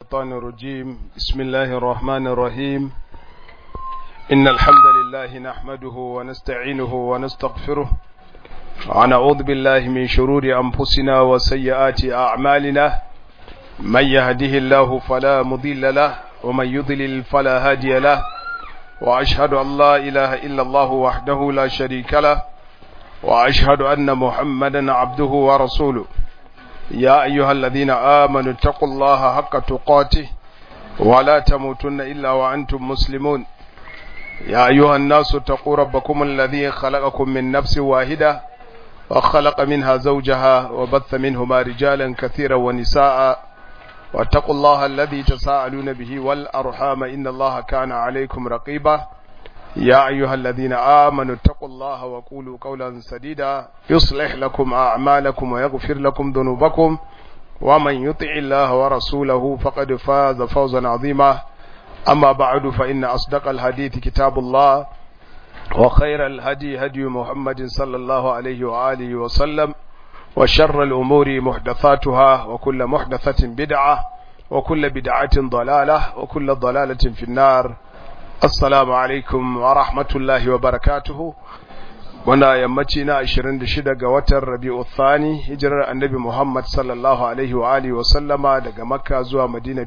الشيطان الرجيم بسم الله الرحمن الرحيم إن الحمد لله نحمده ونستعينه ونستغفره ونعوذ بالله من شرور أنفسنا وسيئات أعمالنا من يهده الله فلا مضل له ومن يضلل فلا هادي له وأشهد أن لا إله إلا الله وحده لا شريك له وأشهد أن محمدا عبده ورسوله يا أيها الذين آمنوا اتقوا الله حق تقاته ولا تموتن إلا وأنتم مسلمون يا أيها الناس اتقوا ربكم الذي خلقكم من نفس واحدة وخلق منها زوجها وبث منهما رجالا كثيرا ونساء واتقوا الله الذي تساءلون به والأرحام إن الله كان عليكم رقيبا يا أيها الذين آمنوا اتقوا الله وقولوا قولا سديدا يصلح لكم أعمالكم ويغفر لكم ذنوبكم ومن يطع الله ورسوله فقد فاز فوزا عظيما أما بعد فإن أصدق الحديث كتاب الله وخير الهدي هدي محمد صلى الله عليه وآله وسلم وشر الأمور محدثاتها وكل محدثة بدعة وكل بدعة ضلالة وكل ضلالة في النار assalamu alaikum wa rahmatullahi wa barakatuhu muna yammaci na 26 ga watan rabi'u thani hijirar annabi muhammad sallallahu alaihi wa alihi wa sallama daga makka zuwa madina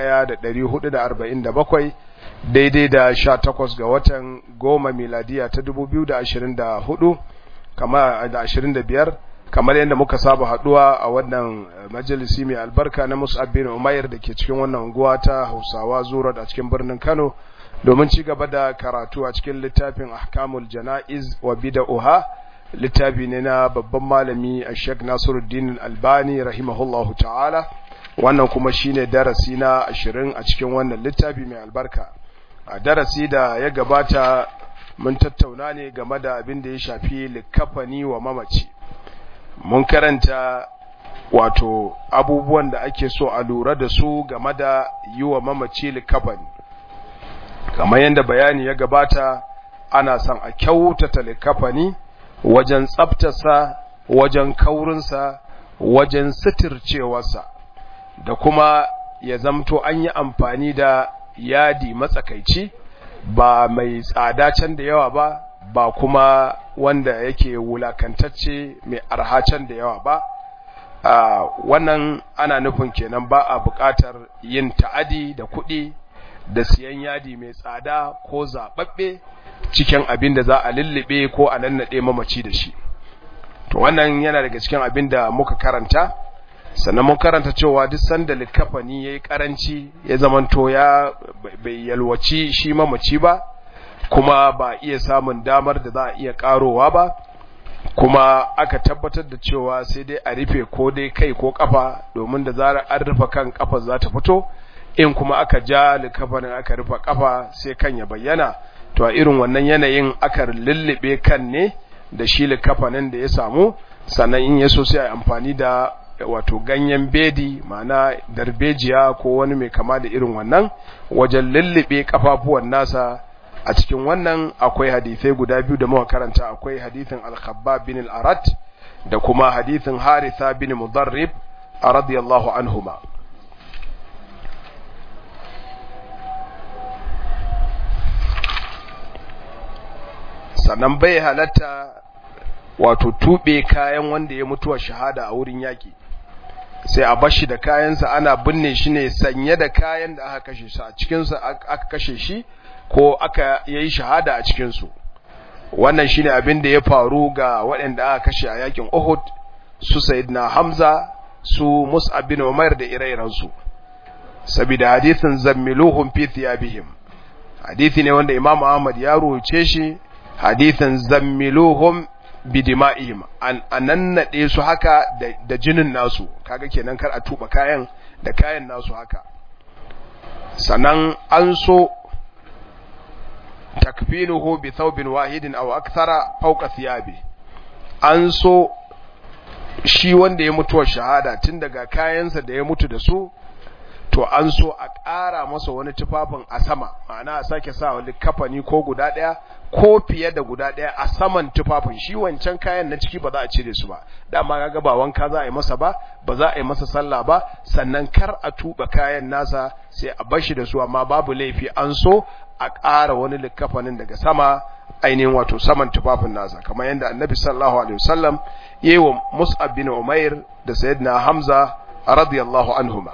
1447 daidai da 18 ga watan goma miladiya ta 2024 kama da 25 kamar yadda muka saba haduwa a wannan majalisi mai albarka na mus'ab bin umair da ke cikin wannan unguwa ta hausawa zuwa a cikin birnin kano domin ci gaba da karatu a cikin littafin ahkamul jana'iz wa bid'uha littafi ne na babban malami a Sheikh Nasiruddin Albani rahimahullahu ta'ala wannan kuma shine darasi na 20 a cikin wannan littafi mai albarka a darasi da ya gabata mun tattauna ne game da abin da ya shafi likafani wa mamaci mun karanta wato abubuwan da ake so a lura da su game da yi wa mamaci likafani kamar yadda bayani ya gabata ana son a kyautata likafani wajen tsaftarsa wajen kaurinsa wajen sitircewarsa da kuma ya zamto an yi amfani da yadi matsakaici ba mai tsada can da yawa ba ba kuma wanda yake wulakantacce mai arha can da yawa ba wannan ana nufin kenan ba a buƙatar yin ta'adi da kuɗi da siyan yadi mai tsada ko zaɓaɓɓe cikin abin da za a lullube ko a nannaɗe mamaci da shi to wannan yana daga cikin abin da muka karanta sannan mun karanta cewa duk sanda likafani ya yi ƙaranci ya zamanto ya bai yalwaci shi mamaci ba kuma ba iya samun damar da za a iya ƙarowa ba kuma aka tabbatar da cewa sai dai a rufe ko dai kai ko kafa domin da zarar an rufe kan kafa za ta fito in kuma aka ja likafanin aka rufe kafa sai kan ya bayyana to a irin wannan yanayin aka lullube kan ne da shi likafanin da ya samu sannan in yaso sai a amfani da wato ganyen bedi ma'ana darbejiya ko wani mai kama da irin wannan wajen lullube kafafuwan nasa a cikin wannan akwai hadisai guda biyu da muka karanta akwai hadisin al-khabbab bin al-arat da kuma hadisin haritha bin mudarrib radiyallahu anhuma sannan bai halatta wato tube kayan wanda ya mutuwa shahada a wurin yaki sai a bashi da kayansa ana binne shi ne sanye da kayan da aka kashe shi a cikinsa aka kashe shi ko aka yayi shahada a cikinsu wannan shine abin da ya faru ga waɗanda aka kashe a yakin Uhud su Sayyidina Hamza su Mus'ab bin Umair da ire-irensu saboda hadisin zammiluhum fi thiyabihim hadisi ne wanda Imam Ahmad ya rubuce shi hadithan zammiluhum bidima'ihim an anannade su haka da jinin nasu kaga kenan kar a tuba kayan da kayan nasu haka sannan an so takfinuhu bi thawbin wahidin aw akthara fawqa thiyabi an so shi wanda ya mutuwa shahada tun daga kayansa da ya mutu da su to an so a ƙara masa wani tufafin a sama ma'ana a sake sa wani kafani ko guda ɗaya ko fiye da guda ɗaya a saman tufafin shi wancan kayan na ciki ba za a cire su ba dama kaga ba wanka za a yi masa ba ba za a yi masa sallah ba sannan kar a tuba kayan nasa sai a bashi da su amma babu laifi an so a ƙara wani likafanin daga sama ainihin wato saman tufafin nasa kamar yadda annabi sallallahu alaihi wasallam yayi wa mus'ab bin umair da sayyidina hamza radiyallahu anhuma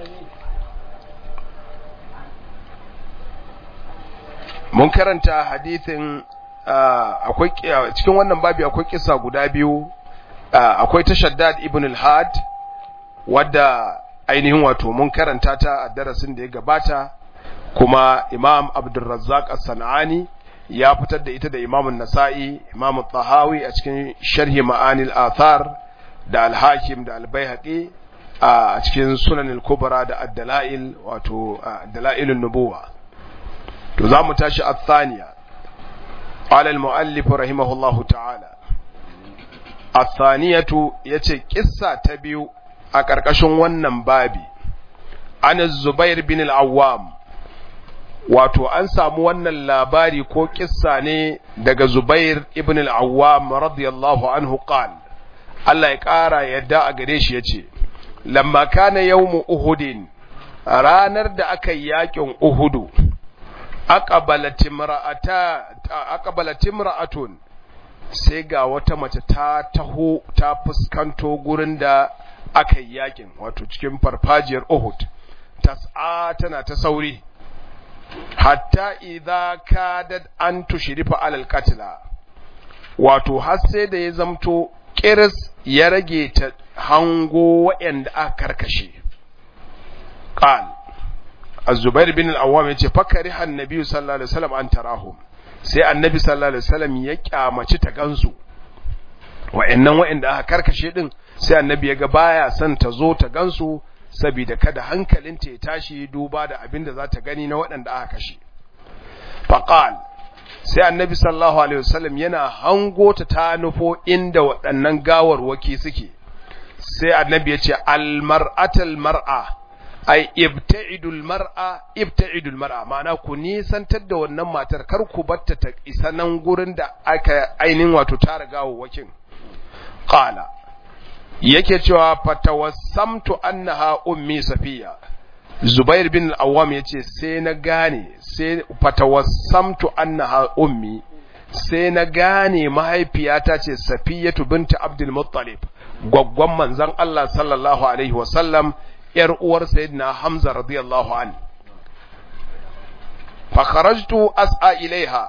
mun karanta hadithin akwai cikin wannan babi akwai kisa guda biyu akwai ta Shaddad ibn al-Had wadda ainihin wato mun karanta ta a darasin da ya gabata kuma Imam Abdurrazzaq As-Sanani ya fitar da ita da Imam An-Nasa'i Imam Tahawi a cikin Sharhi Ma'anil Athar da Al-Hakim da Al-Baihaqi a cikin Sunan al-Kubra da Ad-Dalail wato Dalailun Nubuwah to za mu tashi a thaniya alal mu'allifu rahimahullahu ta'ala a thaniyatu ya ce ƙissa ta biyu a ƙarƙashin wannan babi an zubair bin al'awam wato an samu wannan labari ko ƙissa ne daga zubair ibn al'awam radiyallahu anhu qal Allah ya ƙara yadda a gare shi ya ce lamma kana yawmu uhudin ranar da aka yi yakin uhudu aqbalat imra'atun sai ga wata mace ta taho ta fuskanto gurin da aka yi yakin wato cikin farfajiyar Uhud tas'a tana ta sauri hatta idza kadat an tushrifa alal qatla wato har sai da ya zamto kiris ya rage ta hango waɗanda aka karkashe qal Az-Zubair bin al-Awwam yace fakariha annabi sallallahu alaihi wasallam an tarahum sai annabi sallallahu alaihi wasallam ya kyamaci ta gansu wa'annan wa'anda aka karkashe din sai annabi ya ga baya son ta zo ta gansu saboda kada hankalinta ya tashi duba da abin da za ta gani na waɗanda aka kashe faqal sai annabi sallallahu alaihi wasallam yana hango ta ta nufo inda waɗannan gawarwaki suke sai annabi ya ce al-mar'atul mar'a ai ibta'idul mar'a ibta'idul mar'a ma'ana ku nisantar da wannan matar kar ku batta ta isa nan gurin da aka ainin wato ta riga wakin qala yake cewa fatawassamtu annaha ummi safiya zubair bin al-awwam yace sai na gane sai fatawassamtu annaha ummi sai na gane mahaifiyata ce safiyatu binta abdul muttalib gwaggwan manzon Allah sallallahu alaihi wasallam ‘yar uwar Sayyidina Hamza radiyallahu an. Fakharajtu as'a ilaiha,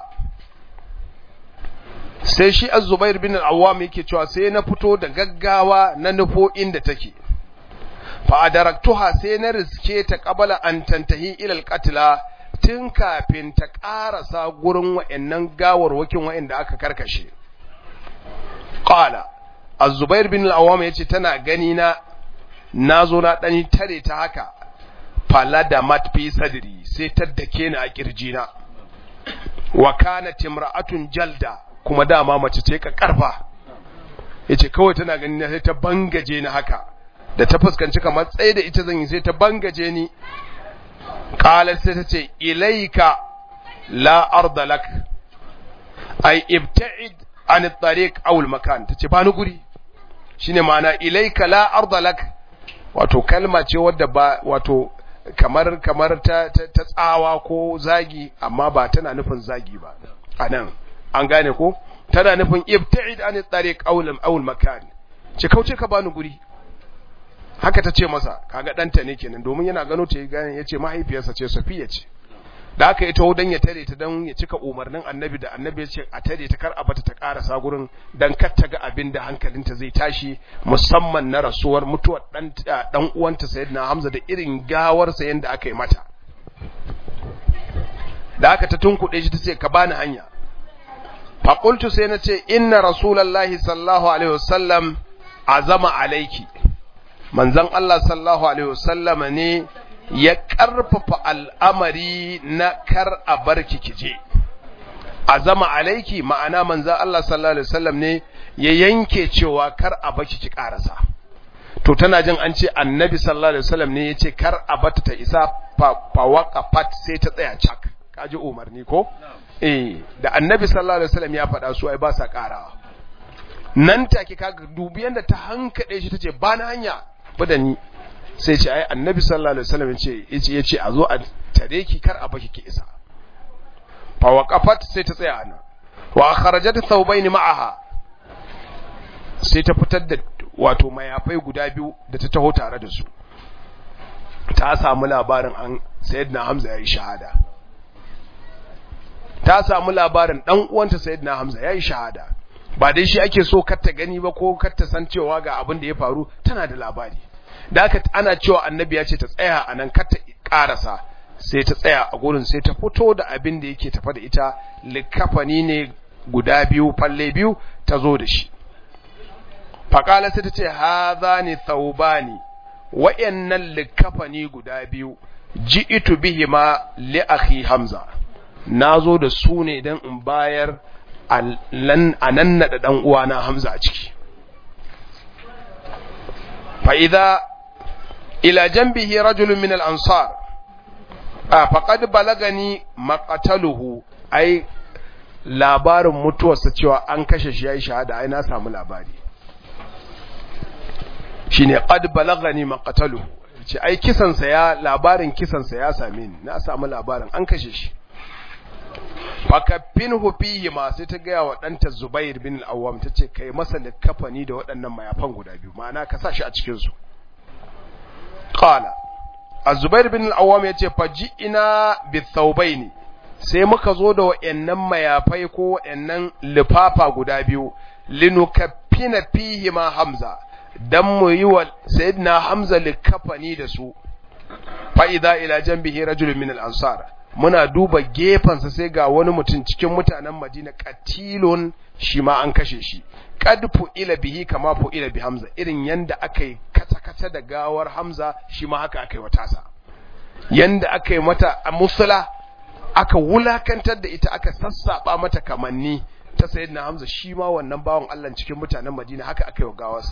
sai shi Az-Zubair bin al'awam yake cewa sai na fito da gaggawa na nufo inda take. Fa'adaraktuha sai na riske ta ƙabala an tantahi ilal katila tun kafin ta ƙarasa gurin wa'yannan gawarwakin wa'yanda aka karkashe. Ƙala, Az-Zubair bin al'awam ya ce tana gani na na zo na ɗani tare ta haka fala da matfi sadri sai ta dake ni a ƙirjina wa kana timra'atun jalda kuma dama mace ce ka karfa yace kawai tana gani na sai ta bangaje ni haka da ta fuskanci kamar tsaye da ita zan yi sai ta bangaje ni qala sai ta ce ilaika la arda lak ay ibta'id an at-tariq aw al-makan tace ba ni guri shine ma'ana ilaika la arda lak wato kalma ce wadda ba wato kamar kamar ta, ta, ta tsawa ko zagi amma ba tana nufin zagi ba anan an gane ko tana nufin ibta'id an tariq awlam aw makan ce kauce ka bani guri haka ta ce masa kaga danta ne kenan domin yana gano ta gane yace mahaifiyarsa ce Safiya ce da haka ita dan ya tare ta dan ya cika umarnin annabi da annabi ya ce a tare ta kar a bata ta karasa gurin dan kar ta ga abin da hankalinta zai tashi musamman na rasuwar mutuwar dan dan uwanta sayyidina Hamza da irin gawar sa yanda aka yi mata da haka ta tunkuɗe shi ta ce ka bani hanya fa qultu sai na ce inna rasulullahi sallallahu alaihi wasallam azama alaiki manzon Allah sallallahu alaihi wasallama ne ya ƙarfafa al'amari na kar a barki kije azama alaiki ma'ana manzon Allah sallallahu alaihi wasallam ne ya yanke cewa kar a baki ki karasa to tana jin an ce annabi sallallahu alaihi wasallam ne yace kar a bata ta isa fa waqafat sai ta tsaya cak kaji umarni ko eh da annabi sallallahu alaihi wasallam ya faɗa su ai ba sa karawa nan take kaga dubi yanda ta hankade shi tace ba na hanya bada ni sai ce ai annabi sallallahu alaihi wasallam yace yace yace a zo a tare ki kar a baki ki isa fa waqafat sai ta tsaya ana wa kharajat thawbayn ma'aha sai ta fitar da wato mayafai guda biyu da ta taho tare da su ta samu labarin an sayyidina hamza yayi shahada ta samu labarin dan uwanta sayyidina hamza yayi shahada ba dai shi ake so kar ta gani ba ko kar ta san cewa ga abin da ya faru tana da labari da haka ana cewa annabi ya ce ta tsaya a nan kar ta karasa sai ta tsaya a gurin sai ta fito da abin da yake tafa da ita likafani ne guda biyu falle biyu ta zo da shi faƙala sai ta ce haza ne thaubani wa'yannan likafani guda biyu ji itu bihi ma li akhi hamza na zo da su ne don in bayar a nan naɗa ɗan uwana hamza a ciki fa'iza ila jambihi rajulun min al'ansar a faƙad balagani maƙataluhu ai labarin mutuwarsa cewa an kashe shi ya yi shahada ai na samu labari shi ne ƙad balagani maƙataluhu ce ai kisansa ya labarin kisansa ya same ni na samu labarin an kashe shi fakaffin hufihi ma sai ta gaya wa ɗanta zubair bin al'awam ta ce kai masa likafani da waɗannan mayafan guda biyu ma'ana ka sa shi a cikinsu ƙala a zubair bin al'awam ya ce faji ina bithaubai ne sai muka zo da waɗannan mayafai ko waɗannan lifafa guda biyu linukaffina fihi ma hamza dan mu yi wa sayyidina hamza likafani da su fa idza ila janbihi rajulun min al-ansar muna duba gefensa sai ga wani mutum cikin mutanen Madina katilun shi ma an kashe shi qad ila bihi kama ila bi Hamza irin yanda akai kata-kata da gawar Hamza shi ma haka akai wa tasa yanda akai mata musula aka wulakantar da ita aka sassaba mata kamanni ta sayyidina Hamza shi ma wannan bawon Allah cikin mutanen Madina haka akai wa gawarsa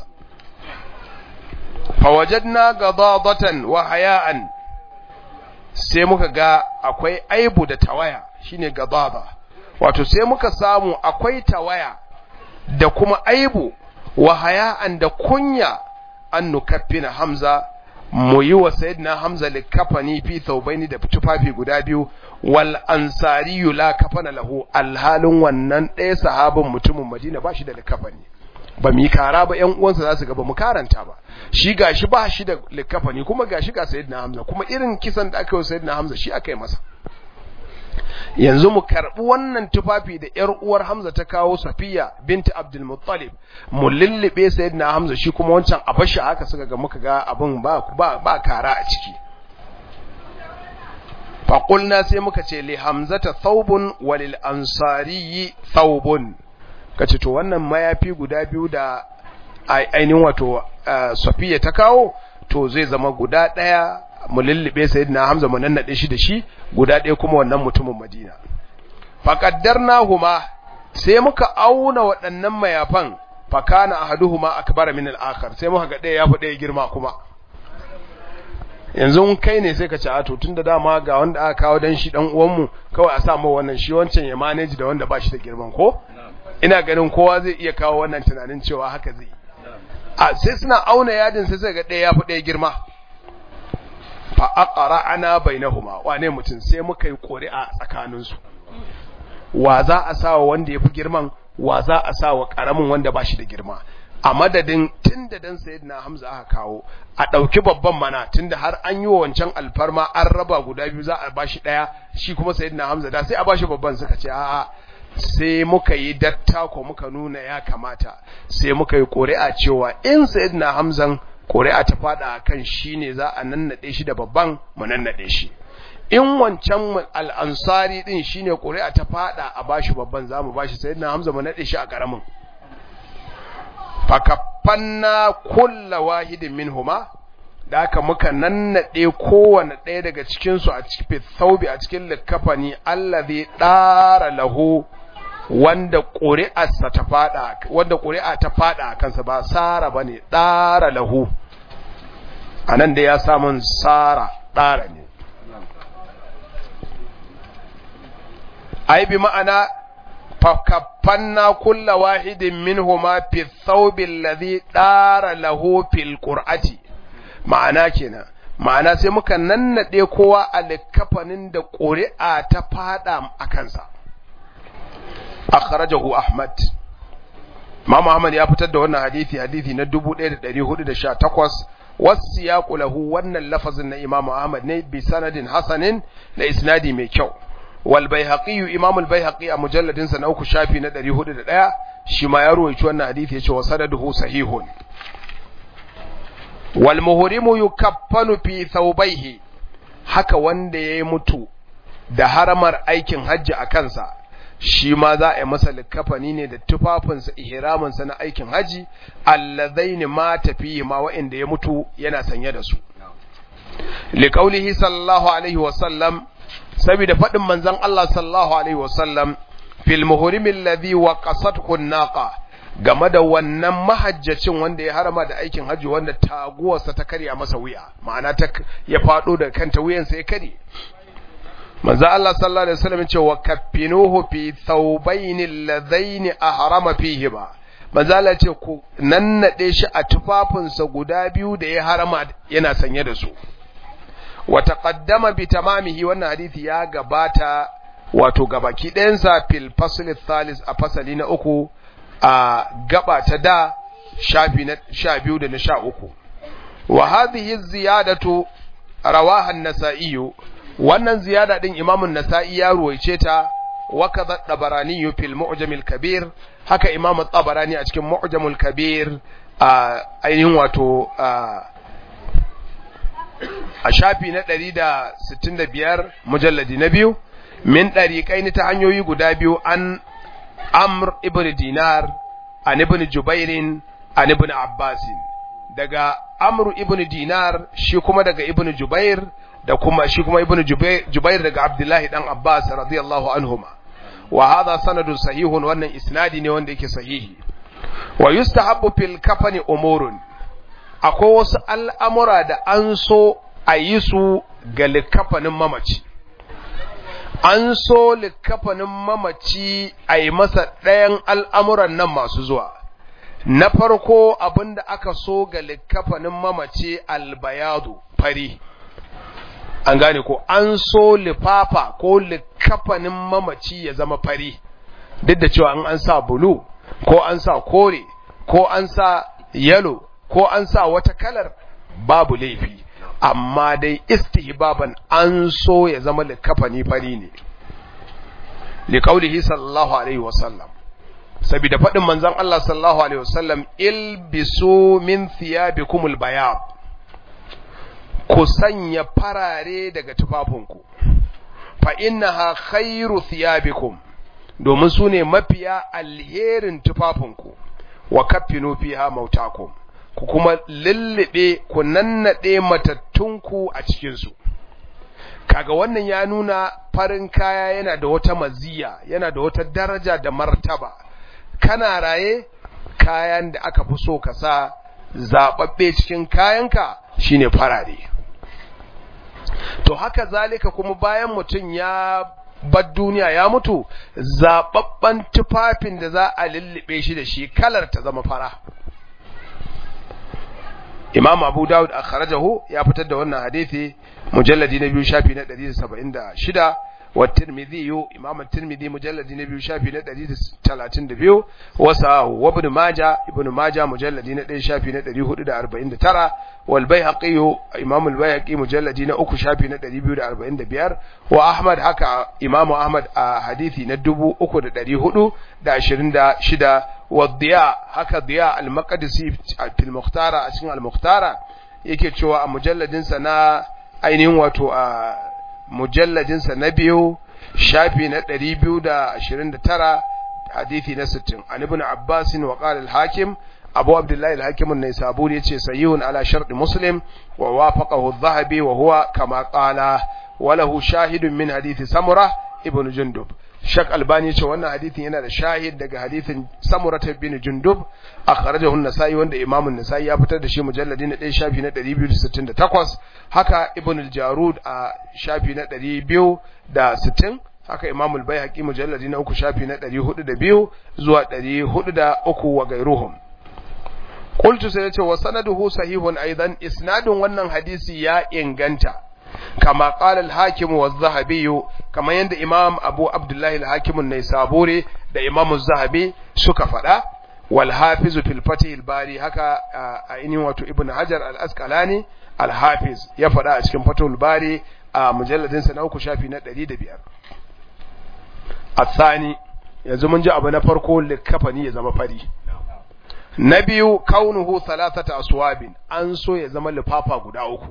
fawajadna gadadatan wa haya'an sai muka ga akwai aibu da tawaya shine gadaba wato sai muka samu akwai tawaya da kuma aibu wa haya'an da kunya an nukaffina hamza mu yi wa sayyidina hamza likafani fi thawbaini da tufafi guda biyu wal ansari la kafana lahu alhalin wannan ɗaya sahabin mutumin madina ba shi da likafani ba mu yi kara ba ƴan uwansa za su ga ba mu karanta ba shi gashi ba shi da likafani kuma gashi ga sayyidina Hamza kuma irin kisan da aka yi sayyidina Hamza shi aka yi masa yanzu mu karbi wannan tufafi da ƴar uwar Hamza ta kawo Safiya binti Abdul Muttalib mu lullube sayyidina Hamza shi kuma wancan a bashi haka suka ga muka ga abin ba ba, ba kara a ciki faƙulna sai muka ce li hamzata thawbun walil ansari thawbun kace to wannan mayafi guda biyu da ainihin wato safiya ta kawo to zai zama guda ɗaya mu lullube sayyidina hamza mu nannade shi da shi guda ɗaya kuma wannan mutumin madina faqaddarnahuma sai muka auna waɗannan mayafan fakana ahaduhuma akbara min al-akhar sai muka ga ɗaya yafi ɗaya girma kuma yanzu kai ne sai ka ci ato tunda dama ga wanda aka kawo dan shi dan uwanmu kawai a sa mu wannan shi wancan ya manage da wanda ba shi da girman ko ina ganin kowa zai iya kawo wannan tunanin cewa haka zai a sai suna auna yadin sai sai ga ɗaya yafi ɗaya girma fa aqra'ana bainahuma wane mutum sai muka yi ƙuri'a tsakanin su wa za a sawa wanda yafi girman wa za a sawa karamin wanda ba shi da girma a madadin tunda dan sayyidina Hamza aka kawo a dauki babban mana tunda har an yi wa wancan alfarma an raba guda biyu za a bashi daya shi kuma sayyidina Hamza da sai a bashi babban suka ce a'a sai muka yi dattako muka nuna ya kamata sai muka yi ƙuri'a cewa in sayyidina Hamzan ƙuri'a ta fada kan shi ne za a nannade shi da babban mu nannade shi in wancan al'ansari din shine ƙuri'a ta fada a bashi babban zamu bashi sayyidina Hamza mu nade shi a karamin fakafanna kulla wahidin minhuma da aka muka nannade kowane ɗaya daga cikinsu a cikin thawbi a cikin likafani allazi dara lahu wanda ƙuri'arsa ta fada wanda ƙuri'a ta fada a kansa ba sara bane dara lahu anan da ya samun sara dara ne ai bi ma'ana fakaffanna kulla wahidin minhuma fi thawbi alladhi dara lahu fil qur'ati ma'ana kenan ma'ana sai muka nannade kowa a likafanin da ƙuri'a ta fada a kansa akhrajahu ahmad Imam Ahmad ya fitar da wannan hadisi hadisi na 1418 wasiyaqu lahu wannan lafazin na Imam Ahmad ne bi sanadin hasanin da isnadi mai kyau wal Baihaqi Imam al-Baihaqi a mujalladin sa na uku shafi na 401 shi ma ya ruwaici wannan hadisi yace wa sanaduhu sahihun wal muhrimu yukaffanu fi thawbayhi haka wanda yayi mutu da haramar aikin hajji a kansa shi ma za a yi masa likafani ne da tufafinsa ihraminsa na aikin haji allazaini ma tafi ma wa'inda ya mutu yana sanye da su liqaulihi sallallahu alaihi wa sallam saboda fadin manzon Allah sallallahu alaihi wa sallam fil muhrimi alladhi waqasathu an-naqa game da wannan mahajjacin wanda ya harama da aikin haji wanda taguwarsa ta karya masa wuya ma'ana ta ya fado da kanta wuyansa ya kare manzo Allah sallallahu alaihi wasallam ce wa kaffinuhu fi thawbayn alladhayn ahrama fihi ba manzo Allah ce ku nannade shi a tufafinsa guda biyu da ya harama yana sanye da su wa taqaddama bi tamamihi wannan hadisi ya gabata wato gabaki ɗayansa fil fasl thalis a fasali na uku a gaba ta da shafi na sha biyu da na sha uku wa hadhihi ziyadatu rawaha an-nasa'i wannan ziyada din imamun nasa'i ya ruwaice ta wa kadha tabarani fil mu'jam al-kabir haka imamu tabarani a cikin mu'jam al-kabir a ainihin wato a shafi na 165 mujalladi na biyu min dariqaini ta hanyoyi guda biyu an amr ibn dinar an ibn jubairin an ibn abbasin daga amr ibn dinar shi kuma daga ibn jubair da kuma shi kuma ibnu jubair daga abdullahi dan abbas radiyallahu anhuma wa hadha sanadun sahihun wannan isnadi ne wanda yake sahihi wa yustahabbu fil kafani umurun akwai wasu al'amura da an so a yi su ga likafanin mamaci an so likafanin mamaci a yi masa ɗayan al'amuran nan masu zuwa na farko abinda aka so ga likafanin mamaci albayadu fari an gane ko an so lifafa ko likafanin mamaci ya zama fari duk da cewa an an sa bulu ko an sa kore ko an sa yalo ko an sa wata kalar babu laifi amma dai istihbaban an so ya zama likafani fari ne liqaulihi sallallahu alaihi wasallam saboda fadin manzon Allah sallallahu alaihi wasallam ilbisu min thiyabikumul bayad ku sanya farare daga tufafinku fa innaha khairu thiyabikum domin su ne mafiya alherin tufafinku wa kaffinu fiha mautakum ku kuma lullube ku nannade matattunku a cikinsu kaga wannan ya nuna farin kaya yana da wata maziya yana da wata daraja da martaba kana raye kayan da aka fi so ka sa zaɓaɓɓe cikin kayanka shine farare to haka zalika kuma bayan mutum ya bar duniya ya mutu zaɓaɓɓen tufafin da za a lullube shi da shi kalar ta zama fara imam abu dawud a kharajahu ya fitar da wannan hadithi mujalladi na biyu shafi na 176 wa tirmidhi yu imam tirmidhi mujalladi na biyu shafi na 132 wasa wa ibn majah ibn majah mujalladi na 1 shafi na 449 wal baihaqi imam al baihaqi mujalladi na 3 shafi na 245 wa ahmad haka imam ahmad a hadithi na 3426 wa diya haka diya al maqdisi fil mukhtara a cikin al mukhtara yake cewa a mujalladinsa na ainihin wato a mujalladinsa na biyu shafi na 229 hadithi na 60 an ibn abbas wa qala al-hakim abu abdullah al-hakim an-naisaburi yace sayyun ala shart muslim wa wafaqahu adh-dhahabi wa huwa kama qala wa lahu shahidun min hadithi samura ibn jundub Shak Albani ce wannan hadithin yana da shahid daga hadithin Samurah bin Jundub akhrajahu an-Nasa'i wanda Imam an-Nasa'i ya fitar da shi mujalladi na 1 shafi na 268 haka Ibn al-Jarud a shafi na 260 haka Imam al-Baihaqi mujalladi na 3 shafi na 402 zuwa 403 wa gairuhum qultu sai yace wa sanaduhu sahihun aidan isnadin wannan hadisi ya inganta kama qala al-hakim wa az-zahabi kama yanda imam abu abdullah al-hakim an-naisaburi da imam az-zahabi suka fada wal hafiz fil fatih al-bari haka a inin wato ibn hajar al-asqalani al-hafiz ya fada a cikin fatul bari a mujalladin sa na uku shafi na 105 athani yanzu mun ji abu na farko likafani ya zama fari na biyu kaunuhu thalathata aswabin an so ya zama lifafa guda uku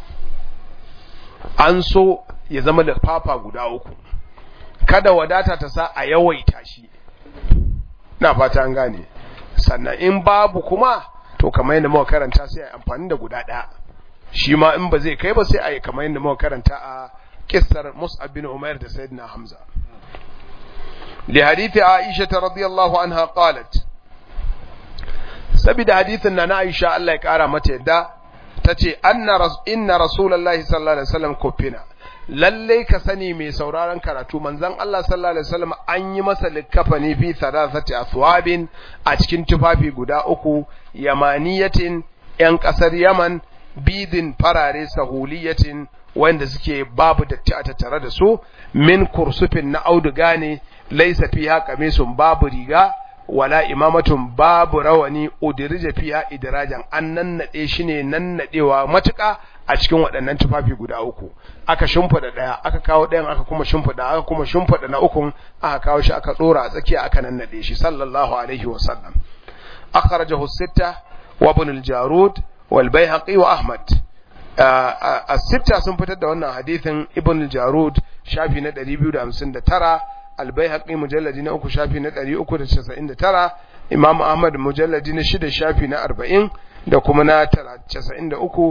an so ya zama lifafa guda uku kada wadata ta sa a yawaita shi na fata an gane sannan in babu kuma to kamar yadda muka karanta sai a amfani da guda ɗaya shi ma in ba zai kai ba sai a yi kamar yadda muka karanta a kissar Mus'ab bin Umair da Sayyidina Hamza li hadithi Aisha radiyallahu anha qalat saboda hadithin na Aisha Allah ya kara mata yadda tace anna inna rasulullahi sallallahu alaihi wasallam kufina lalle ka sani mai sauraron karatu manzon Allah sallallahu alaihi wasallam an yi masa likafani fi thalathati athwabin a cikin tufafi guda uku yamaniyatin yan kasar Yaman bidin farare sahuliyatin wanda suke babu datti a tattare da su min kursufin na auduga ne laisa fiha qamisun babu riga wala imamatun babu rawani udirija fiha idrajan an nannade shi ne nannadewa matuka a cikin waɗannan tufafi guda uku aka shimfida daya aka kawo ɗayan aka kuma shimfida aka kuma shimfida na ukun aka kawo shi aka dora a tsakiya aka nannade shi sallallahu alaihi wa sallam akhrajahu sitta wa ibn al-jarud wal bayhaqi wa ahmad as-sitta sun fitar da wannan hadithin ibn al-jarud shafi na 259 albayhaqi mujalladi na uku shafi na 399 imam ahmad mujalladi na shida shafi na 40 da kuma na 93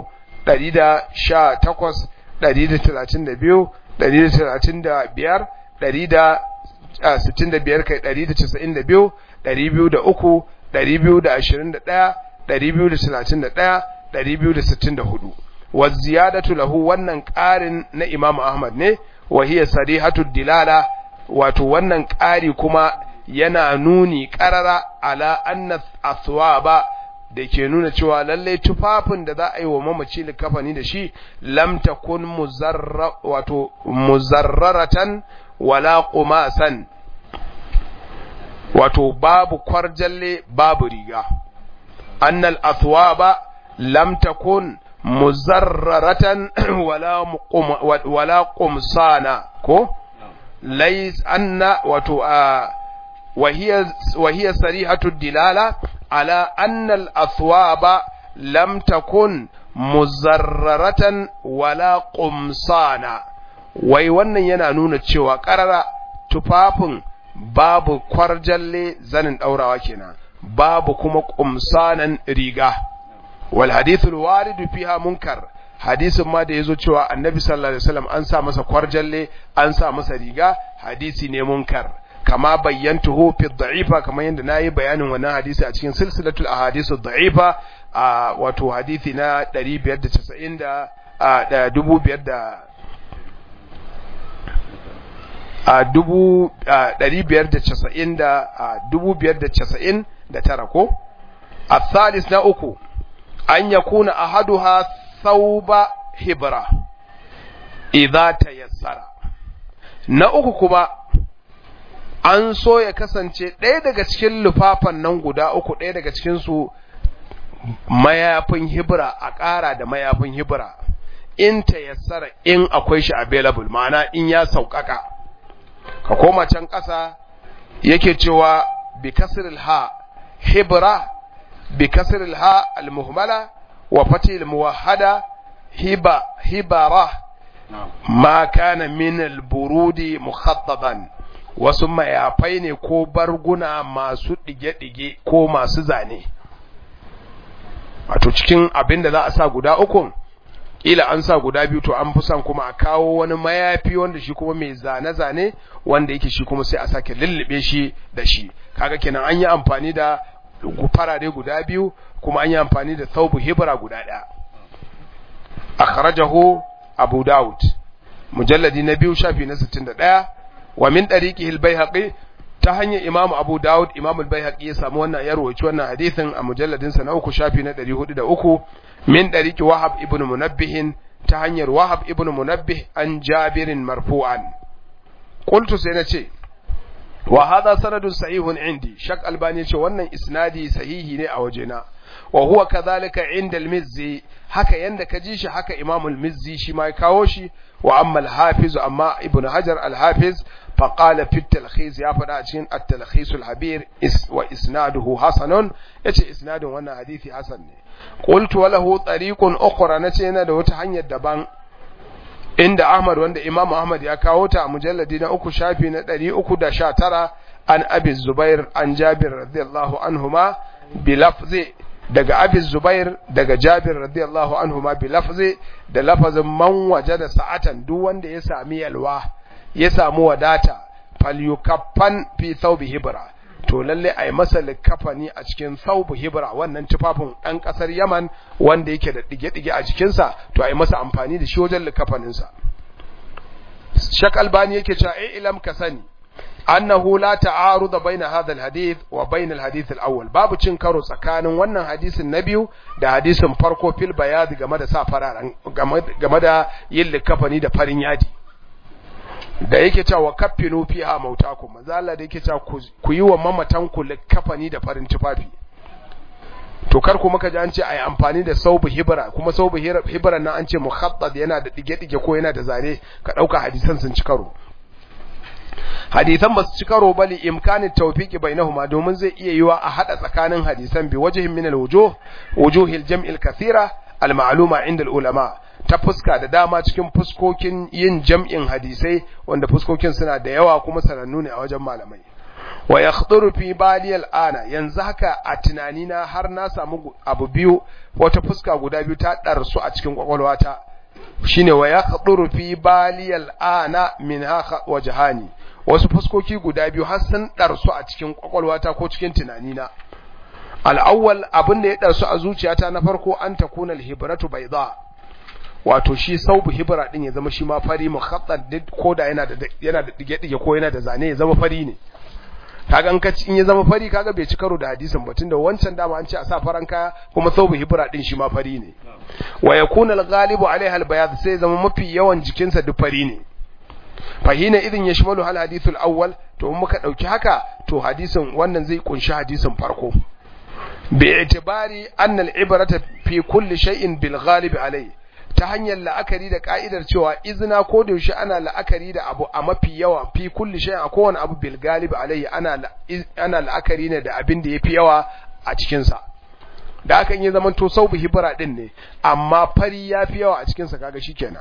118 132 135 165 kai 192 203 221 231 264 wa ziyadatu lahu wannan ƙarin na imam ahmad ne wa hiya sarihatu dilala wato wannan ƙari kuma yana nuni ƙarara ala anna athwaba da ke nuna cewa lalle tufafin da za a yi wa mamaci likafani da shi lam takun muzarra wato muzarraratan wala qumasan wato babu kwarjalle babu riga annal athwaba lam takun muzarraratan wala wala qumsana ko ليس أن وتو وهي وهي صريحة الدلالة على أن الأثواب لم تكن مزررة ولا قمصانا wai wannan yana nuna cewa ƙarara tufafin babu kwarjalle zanin ɗaurawa kenan babu kuma ƙumsanan riga wal hadithul waridu fiha munkar hadisin ma da yazo cewa annabi sallallahu alaihi wasallam an sa masa kwarjalle an sa masa riga hadisi ne munkar kama bayyantuhu fi dha'ifa kamar yadda nayi bayanin wannan hadisi a cikin silsilatul ahadith dha'ifa a wato hadisi na 590 da a dubu biyar da a dubu ɗari biyar da casa'in da dubu biyar da casa'in da tara ko a thalis na uku an yakuna ahaduha thauba hibra idza tayassara na uku kuma an so ya kasance ɗaya daga cikin lufafan nan guda uku ɗaya daga cikin su mayafin hibra a ƙara da mayafin hibra in tayassara in akwai shi available ma'ana in ya sauƙaƙa ka koma can ƙasa yake cewa bi kasril ha hibra bi kasril ha al muhmala wa fatil muwahhada hiba hibara ma kana min al-burudi mukhattaban wasu mayafai ne ko barguna masu dige-dige ko masu zane wato cikin abin da za a sa guda uku kila an sa guda biyu to an fi son kuma a kawo wani mayafi wanda shi kuma mai zane-zane wanda yake shi kuma sai a sake lullube shi da shi kaga kenan an yi amfani da farare guda biyu kuma an yi amfani da thawbu hibra guda ɗaya akhrajahu abu daud mujalladi na biyu shafi na 61 wa min tariqihi al-baihaqi ta hanyar imamu abu daud imamu al-baihaqi ya samu wannan ya rawaci wannan hadisin a mujalladin sa na uku shafi na 403 min tariqi wahab ibn munabbih ta hanyar wahab ibn munabbih an jabirin marfu'an qultu sai nace wa hadha sanadun sahihun indi shak albani ce wannan isnadi sahihi ne a wajena wa huwa kadhalika inda al-mizzi haka yanda ka ji shi haka imam al-mizzi shi ma ya kawo shi wa amma al-hafiz amma ibn hajar al-hafiz fa qala fi at-talkhis ya fada a cikin at-talkhis al-habir is wa isnaduhu hasanun yace isnadin wannan hadisi hasan ne qultu wa lahu tariqun ukhra nace yana da wata hanyar daban inda Ahmad wanda Imam Ahmad ya kawo ta a mujalladi na uku shafi na 319 an Abi Zubair an Jabir radiyallahu anhuma bi lafzi daga Abi Zubair daga Jabir radiyallahu anhuma bi lafzi da lafazin man wajada sa'atan duk wanda ya sami yalwa ya samu wadata falyukaffan fi thawbi hibra to lalle ai masa likafani a cikin thawbu hibra wannan tufafin dan kasar Yaman wanda yake da dige-dige a jikinsa to ai masa amfani da shi wajen likafanin sa Shak Albani yake cewa ai ilam ka sani annahu la ta'arud baina hadha alhadith wa baina alhadith alawwal babu cin karo tsakanin wannan hadisin na biyu da hadisin farko fil bayad game da sa fararen game da yin likafani da farin yadi da yake cewa kaffinu fiha mautakum manzo Allah da yake cewa ku yi wa mamatan ku likafani da farin tufafi to kar ku muka ji an ce ai amfani da saubu hibra kuma saubu hibra nan an ce mukhattad yana da dige-dige ko yana da zane ka dauka hadisan sun ci karo hadisan ba su ci karo ba li imkanin tawfiqi bainahuma domin zai iya yiwa a hada tsakanin hadisan bi wajhin min alwujuh wujuhil jam'il kathira almaluma inda ulama ta fuska da dama cikin fuskokin yin jam'in hadisai wanda fuskokin suna da yawa kuma sanannu ne a wajen malamai wa yakhduru fi bali al'ana yanzu haka a tunanina har na samu abu biyu wata fuska guda biyu ta darsu a cikin kwakwalwata shine wa yakhduru fi bali al'ana minha wajhani wasu fuskoki guda biyu har sun darsu a cikin kwakwalwata ko cikin tunanina al'awwal abin da ya darsu a zuciyata na farko an takuna al-hibratu bayda wato shi saubu hibra din ya zama shi ma fari mukhaddad ko da yana da yana da dige dige ko yana da zane ya zama fari ne kaga in ka in ya zama fari kaga bai ci karo da hadisin ba tunda wancan dama an ce a sa faran kaya kuma saubu hibra din shi ma fari ne wa yakuna al-ghalibu alaiha al-bayad sai zama mafi yawan jikinsa duk fari ne fahina idin yashmalu hal hadithul awwal to in muka dauki haka to hadisin wannan zai kunshi hadisin farko bi itibari anna al-ibrata fi kulli shay'in bil ghalib alayhi ta hanyar la'akari da ka'idar cewa izina ko da yaushe ana la'akari da abu a mafi yawa fi kulli shay'in a kowane abu bil galib alayhi ana ana la'akari ne da abin da yafi yawa a cikin sa da hakan ya zaman to saubu hibra din ne amma fari yafi yawa a cikin sa kaga shikenan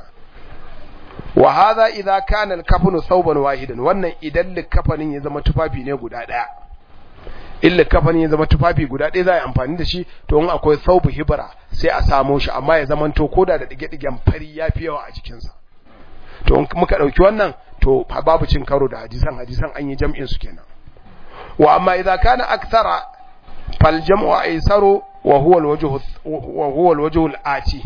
wa hadha idza kana al-kafnu thawban wahidan wannan idan likafanin ya zama tufafi ne guda daya illa kafanin ya zama tufafi guda ɗaya za a yi amfani da shi to in akwai saubu hibra sai a samo shi amma ya zama to koda da dige-digen fari ya fi yawa a jikinsa to in muka ɗauki wannan to babu cin karo da hadisan hadisan an yi jam'in su kenan wa amma idza kana akthara fal jam'u aysaru wa huwa al-wajhu wa huwa al-wajhu al-ati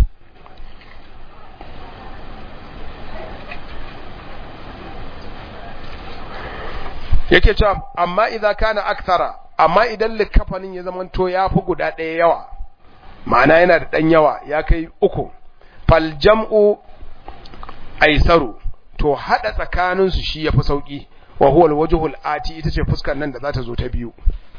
yake cewa amma idza kana akthara amma idan likafanin ya zama to ya fi guda ɗaya yawa ma'ana yana da ɗan yawa ya kai uku fal jam'u aisaru to hada tsakanin su shi yafi sauki wa huwa alwajhul ati ita ce fuskar nan da za ta zo ta biyu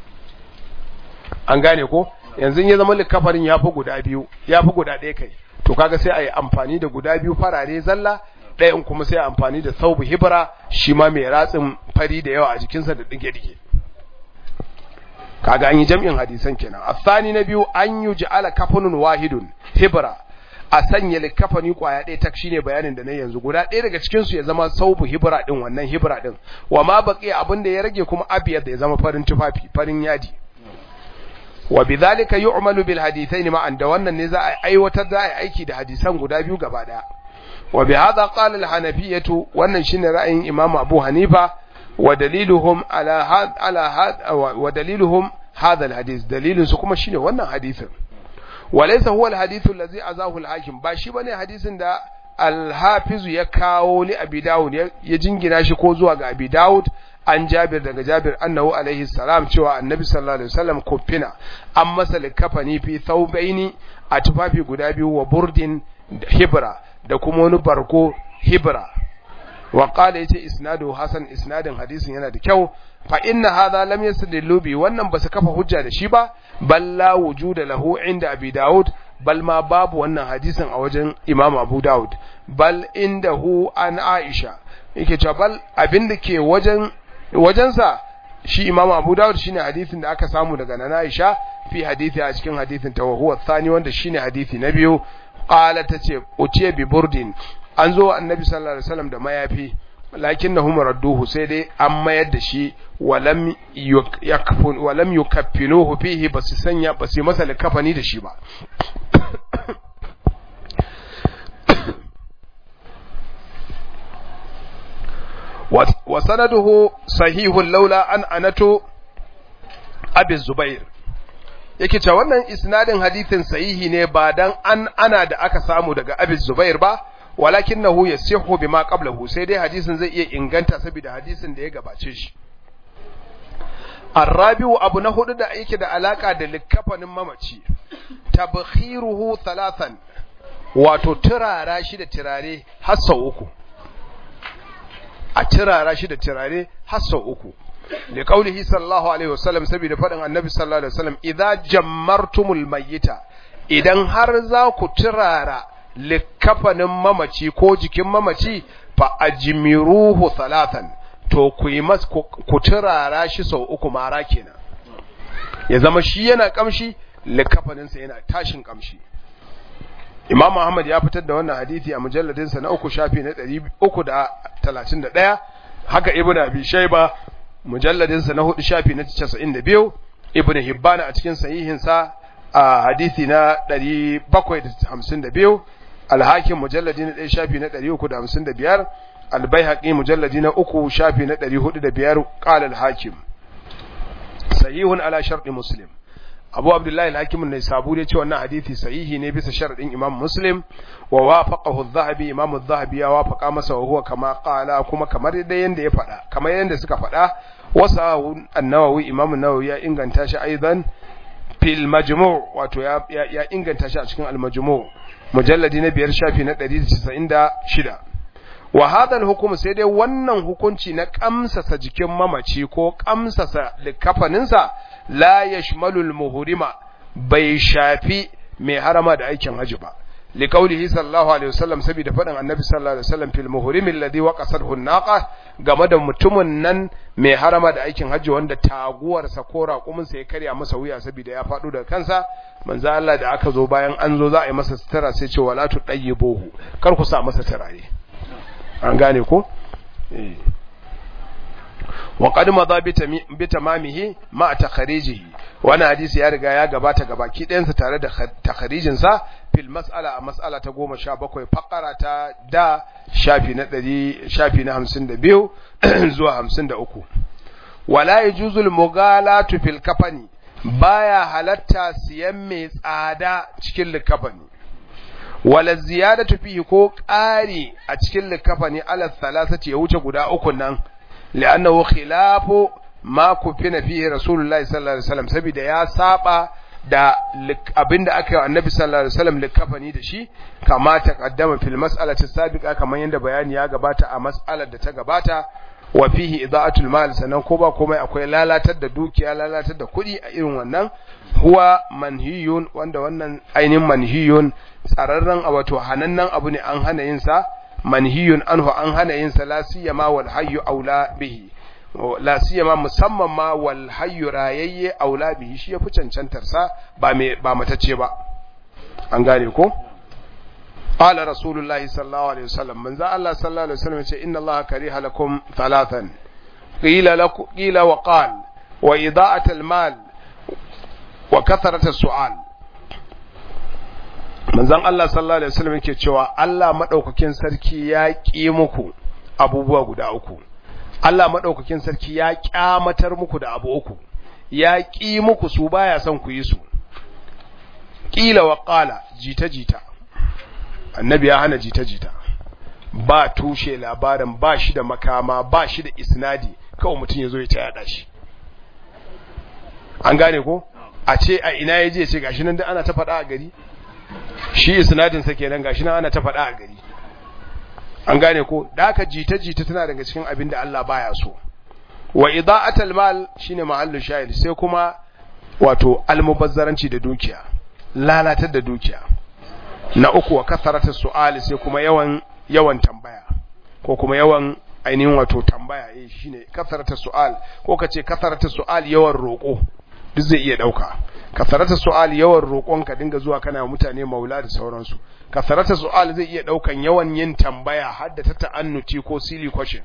an gane ko yanzu ya zama likafanin ya fi guda biyu ya fi guda ɗaya kai to kaga sai a yi amfani da guda biyu farare zalla ɗayan kuma sai amfani da saubu hibra shi ma mai ratsin fari da yawa a jikinsa da dige-dige kaga an yi jam'in hadisan kenan asani na biyu an yi ja'ala kafanun wahidun hibra a sanya likafani kwaya ɗaya tak shine bayanin da na yanzu guda ɗaya daga cikin su ya zama saubu hibra din wannan hibra din wa ma baqi abin da ya rage kuma abiyad ya zama farin tufafi farin yadi wa bidhalika yu'malu bil hadithain ma'an da wannan ne za a aiwatar da ai aiki da hadisan guda biyu gaba daya wa bi hadha qala al hanafiyatu wannan shine ra'ayin imam abu hanifa wa daliluhum ala had ala had wa daliluhum hadha al hadith dalilin su kuma shine wannan hadisin wa laysa huwa al hadith allazi azahu al hakim ba shi bane hadisin da al hafiz ya kawo li abi daud ya jingina shi ko zuwa ga abi daud an jabir daga jabir annahu alaihi salam cewa annabi sallallahu alaihi wasallam kufina an masa likafani fi thawbaini a tufafi guda biyu wa burdin hibra da kuma wani barko hibra wa qala yace isnadu hasan isnadin hadisin yana da kyau fa inna hadha lam yasdillu bi wannan basu kafa hujja da shi ba bal la wujuda lahu inda abi daud bal ma babu wannan hadisin a wajen imam abu daud bal indahu an aisha yake cewa bal abinda ke wajen wajensa shi imam abu dawud shine hadisin da aka samu daga nana aisha fi hadisi a cikin hadisin ta huwa thani wanda shine hadisi na biyu qala tace utiye bi burdin an zo annabi sallallahu alaihi wasallam da mayafi lakinnahum radduhu sai dai an mayar da shi walam yakfun walam yukaffinuhu fihi basu sanya basu masa likafani da shi ba وسنده صحيح لولا أن أنتو أبي الزبير yake cewa wannan isnadin hadithin sahihi ne ba dan an ana da aka samu daga Abi Zubair ba walakinahu yasihu bima qablahu sai dai hadisin zai iya inganta saboda hadisin da ya gabace shi Arabiu abu na hudu da yake da alaka da likafanin mamaci tabkhiruhu thalathan wato turara shi da turare har sau uku a tirara shi da tirare har sau uku da kaulihi sallallahu alaihi wasallam saboda faɗin annabi sallallahu alaihi wasallam idza jammartumul mayyita idan har za ku tirara likafanin mamaci ko jikin mamaci fa ajmiruhu salatan to ku yi mas ku tirara shi sau uku mara kenan ya zama shi yana kamshi likafaninsa yana tashin kamshi Imam Ahmad ya fitar da wannan hadisi a mujalladinsa na uku shafi na 331 haka Ibn Abi Shayba mujalladinsa na hudu shafi na 92 Ibn Hibban a cikin sahihinsa a hadisi na 752 Al-Hakim mujalladi na 1 shafi na 355 Al-Baihaqi mujalladi na uku shafi na 405 qala Al-Hakim sahihun ala sharti Muslim abu abdullahi al-hakim ne sabu ya ce wannan hadisi sahihi ne bisa sharadin imam muslim wa wafaqahu adh-dhahabi imam adh-dhahabi ya wafaqa masa wa huwa kama qala kuma kamar da yanda ya faɗa kamar yanda suka faɗa wasa an-nawawi imam an-nawawi ya inganta shi aidan fil majmu' wato ya ya inganta shi a cikin al-majmu' mujalladi na biyar shafi na 196 wa hadha al-hukm sai dai wannan hukunci na kamsasa jikin mamaci ko kamsasa likafaninsa la yashmalul muhrima bai shafi mai harama da aikin haji ba liqaulihi sallallahu alaihi wasallam saboda fadin annabi sallallahu alaihi wasallam fil muhrim alladhi waqasathu an-naqa game da mutumin nan mai harama da aikin haji wanda taguwar sa ko raƙumin sa ya karya masa wuya saboda ya fado daga kansa manzo Allah da aka zo bayan an zo za a yi masa sutura sai ce wala tudayyibuhu kar ku sa masa turare an gane ko eh وقد مضى بتمامه مع تخريجه وانا hadisi ya riga ya gabata gabaki ɗayansa tare da takharijin sa fil mas'ala a mas'ala ta 17 faqara ta da shafi na 100 shafi na 52 zuwa 53 wala yajuzul mughalatu fil kafani baya halatta siyan mai tsada cikin likafani wala ziyadatu fihi ko ƙari a cikin likafani ala thalathati ya wuce guda uku nan لأنه خلاف ما كفن فيه رسول الله صلى الله عليه وسلم saboda ya saba da abinda aka yi annabi sallallahu alaihi wasallam likafani da shi kama ta kaddama fil mas'alati sabiqa kamar yanda bayani ya gabata a mas'alar da ta gabata wa fihi ida'atul mal sanan ko ba komai akwai lalatar da dukiya lalatar da kuɗi a irin wannan huwa manhiyun wanda wannan ainihin manhiyun tsararren wato hanannan abu ne an hana yin sa manhiyun anhu an hana yin sa la siyama wal hayyu aula bihi la siyama musamman ma wal hayyu rayayye aula bihi shi yafi cancantar sa ba me ba matacce ba an gane ko qala rasulullahi sallallahu alaihi wasallam manzo Allah sallallahu alaihi wasallam yace inna Allah kariha lakum thalathan qila lakum qila wa qala wa ida'at al mal wa kasarata su'al manzon Allah sallallahu alaihi wasallam yake cewa Allah madaukakin sarki ya ki muku abubuwa guda uku Allah madaukakin sarki ya kyamatar muku da abu uku ya ki muku su baya son ku yi su kila wa qala jita jita annabi ya hana jita jita ba tushe labarin ba shi da makama ba shi da isnadi kawai mutum ya zo ya ta yada shi an gane ko a ce a ina ya je ce gashi nan da ana ta faɗa a gari shi isnadin sa kenan gashi nan ana ta faɗa a gari an gane ko da aka jita jita tana daga cikin abin da Allah baya so wa ida'atul mal shine mahallu shahid sai kuma wato almubazzaranci da dukiya lalatar da dukiya na uku wa kasarata su'ali sai kuma yawan yawan tambaya ko kuma yawan ainihin wato tambaya eh shine kasarata su'al ko kace kasarata su'al yawan roko duk zai iya dauka kasarata su'al yawan roƙon ka dinga zuwa kana mutane maula da sauransu kasarata su'al zai iya daukan yawan yin tambaya har da ta ta'annuti ko silly question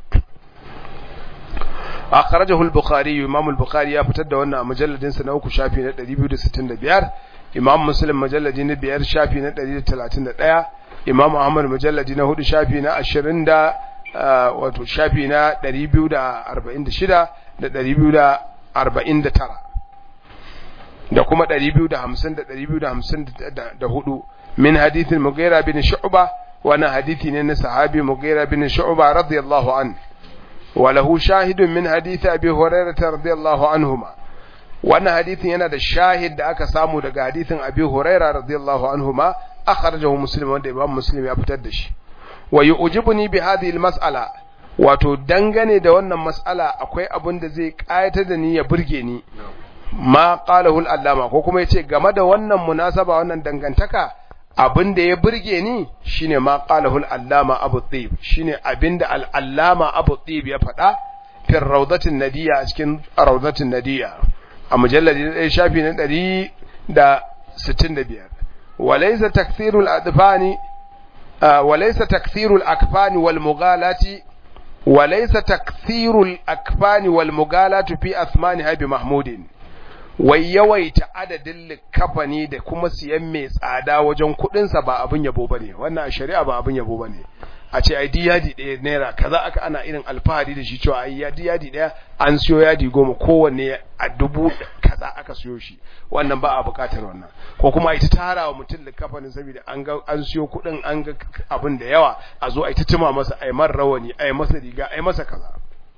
akhrajahu al-bukhari imam al-bukhari ya fitar da wannan mujalladin sa na uku shafi na 265 imam muslim mujalladi na biyar shafi na 131 imam ahmad mujalladi na hudu shafi na 20 da wato shafi na 246 da 249 da kuma 250 da 254 min hadithin mughira bin shu'ba wannan hadithi ne na sahabi mughira bin shu'ba radiyallahu an wa lahu shahidun min hadithi abi hurairah radiyallahu anhuma wannan hadithin yana da shahid da aka samu daga hadithin abi hurairah radiyallahu anhuma akhrajahu muslim wanda imam muslim ya fitar da shi wa yu'jibuni bi hadhihi al-mas'ala wato dangane da wannan mas'ala akwai abin da zai kayatar da ni ya burge ni ma qalahu al-allama ko kuma yace game da wannan munasaba wannan dangantaka abin da ya burge ni shine ma qalahu al-allama abu tib shine abinda al-allama abu tib ya faɗa fi rawdatin nadiya a cikin rawdatin nadiya a mujalladi na ɗaya shafi na ɗari da sittin da biyar walaysa takthirul adfani walaysa takthirul akfani wal mughalati walaysa takthirul akfani wal mughalatu fi asmaniha bi mahmudin wai yawaita adadin likafani da kuma siyan mai tsada wajen kudinsa ba abin yabo bane wannan a shari'a ba abin yabo bane a ce ai yadi ɗaya naira kaza aka ana irin alfahari da shi cewa ai yadi yadi ɗaya an siyo yadi goma kowanne a dubu kaza aka siyo shi wannan ba a buƙatar wannan ko kuma ai ta tara wa mutum likafanin saboda an ga an siyo kuɗin an ga abin da yawa a zo ai ta tuma masa ai man rawani ai masa riga ai masa kaza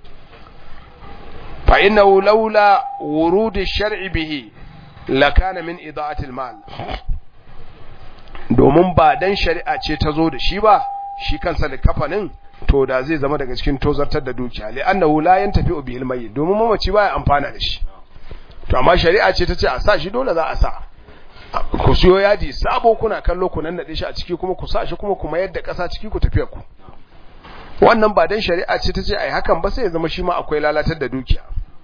فإنه لولا ورود الشرع به لكان من إضاعة المال domin ba dan shari'a ce ta zo da shi ba shi kansa da kafanin to da zai zama daga cikin tozartar da dukiya li annahu la yantafi bihil mayyit domin mamaci baya amfana da shi to amma shari'a ce ta ce a sa shi dole za a sa ku siyo yadi sabo kuna kallo ku nan nade shi a ciki kuma ku sa shi kuma kuma yadda kasa ciki ku tafiya ku wannan ba dan shari'a ce ta ce ai hakan ba sai ya zama shi ma akwai lalatar da dukiya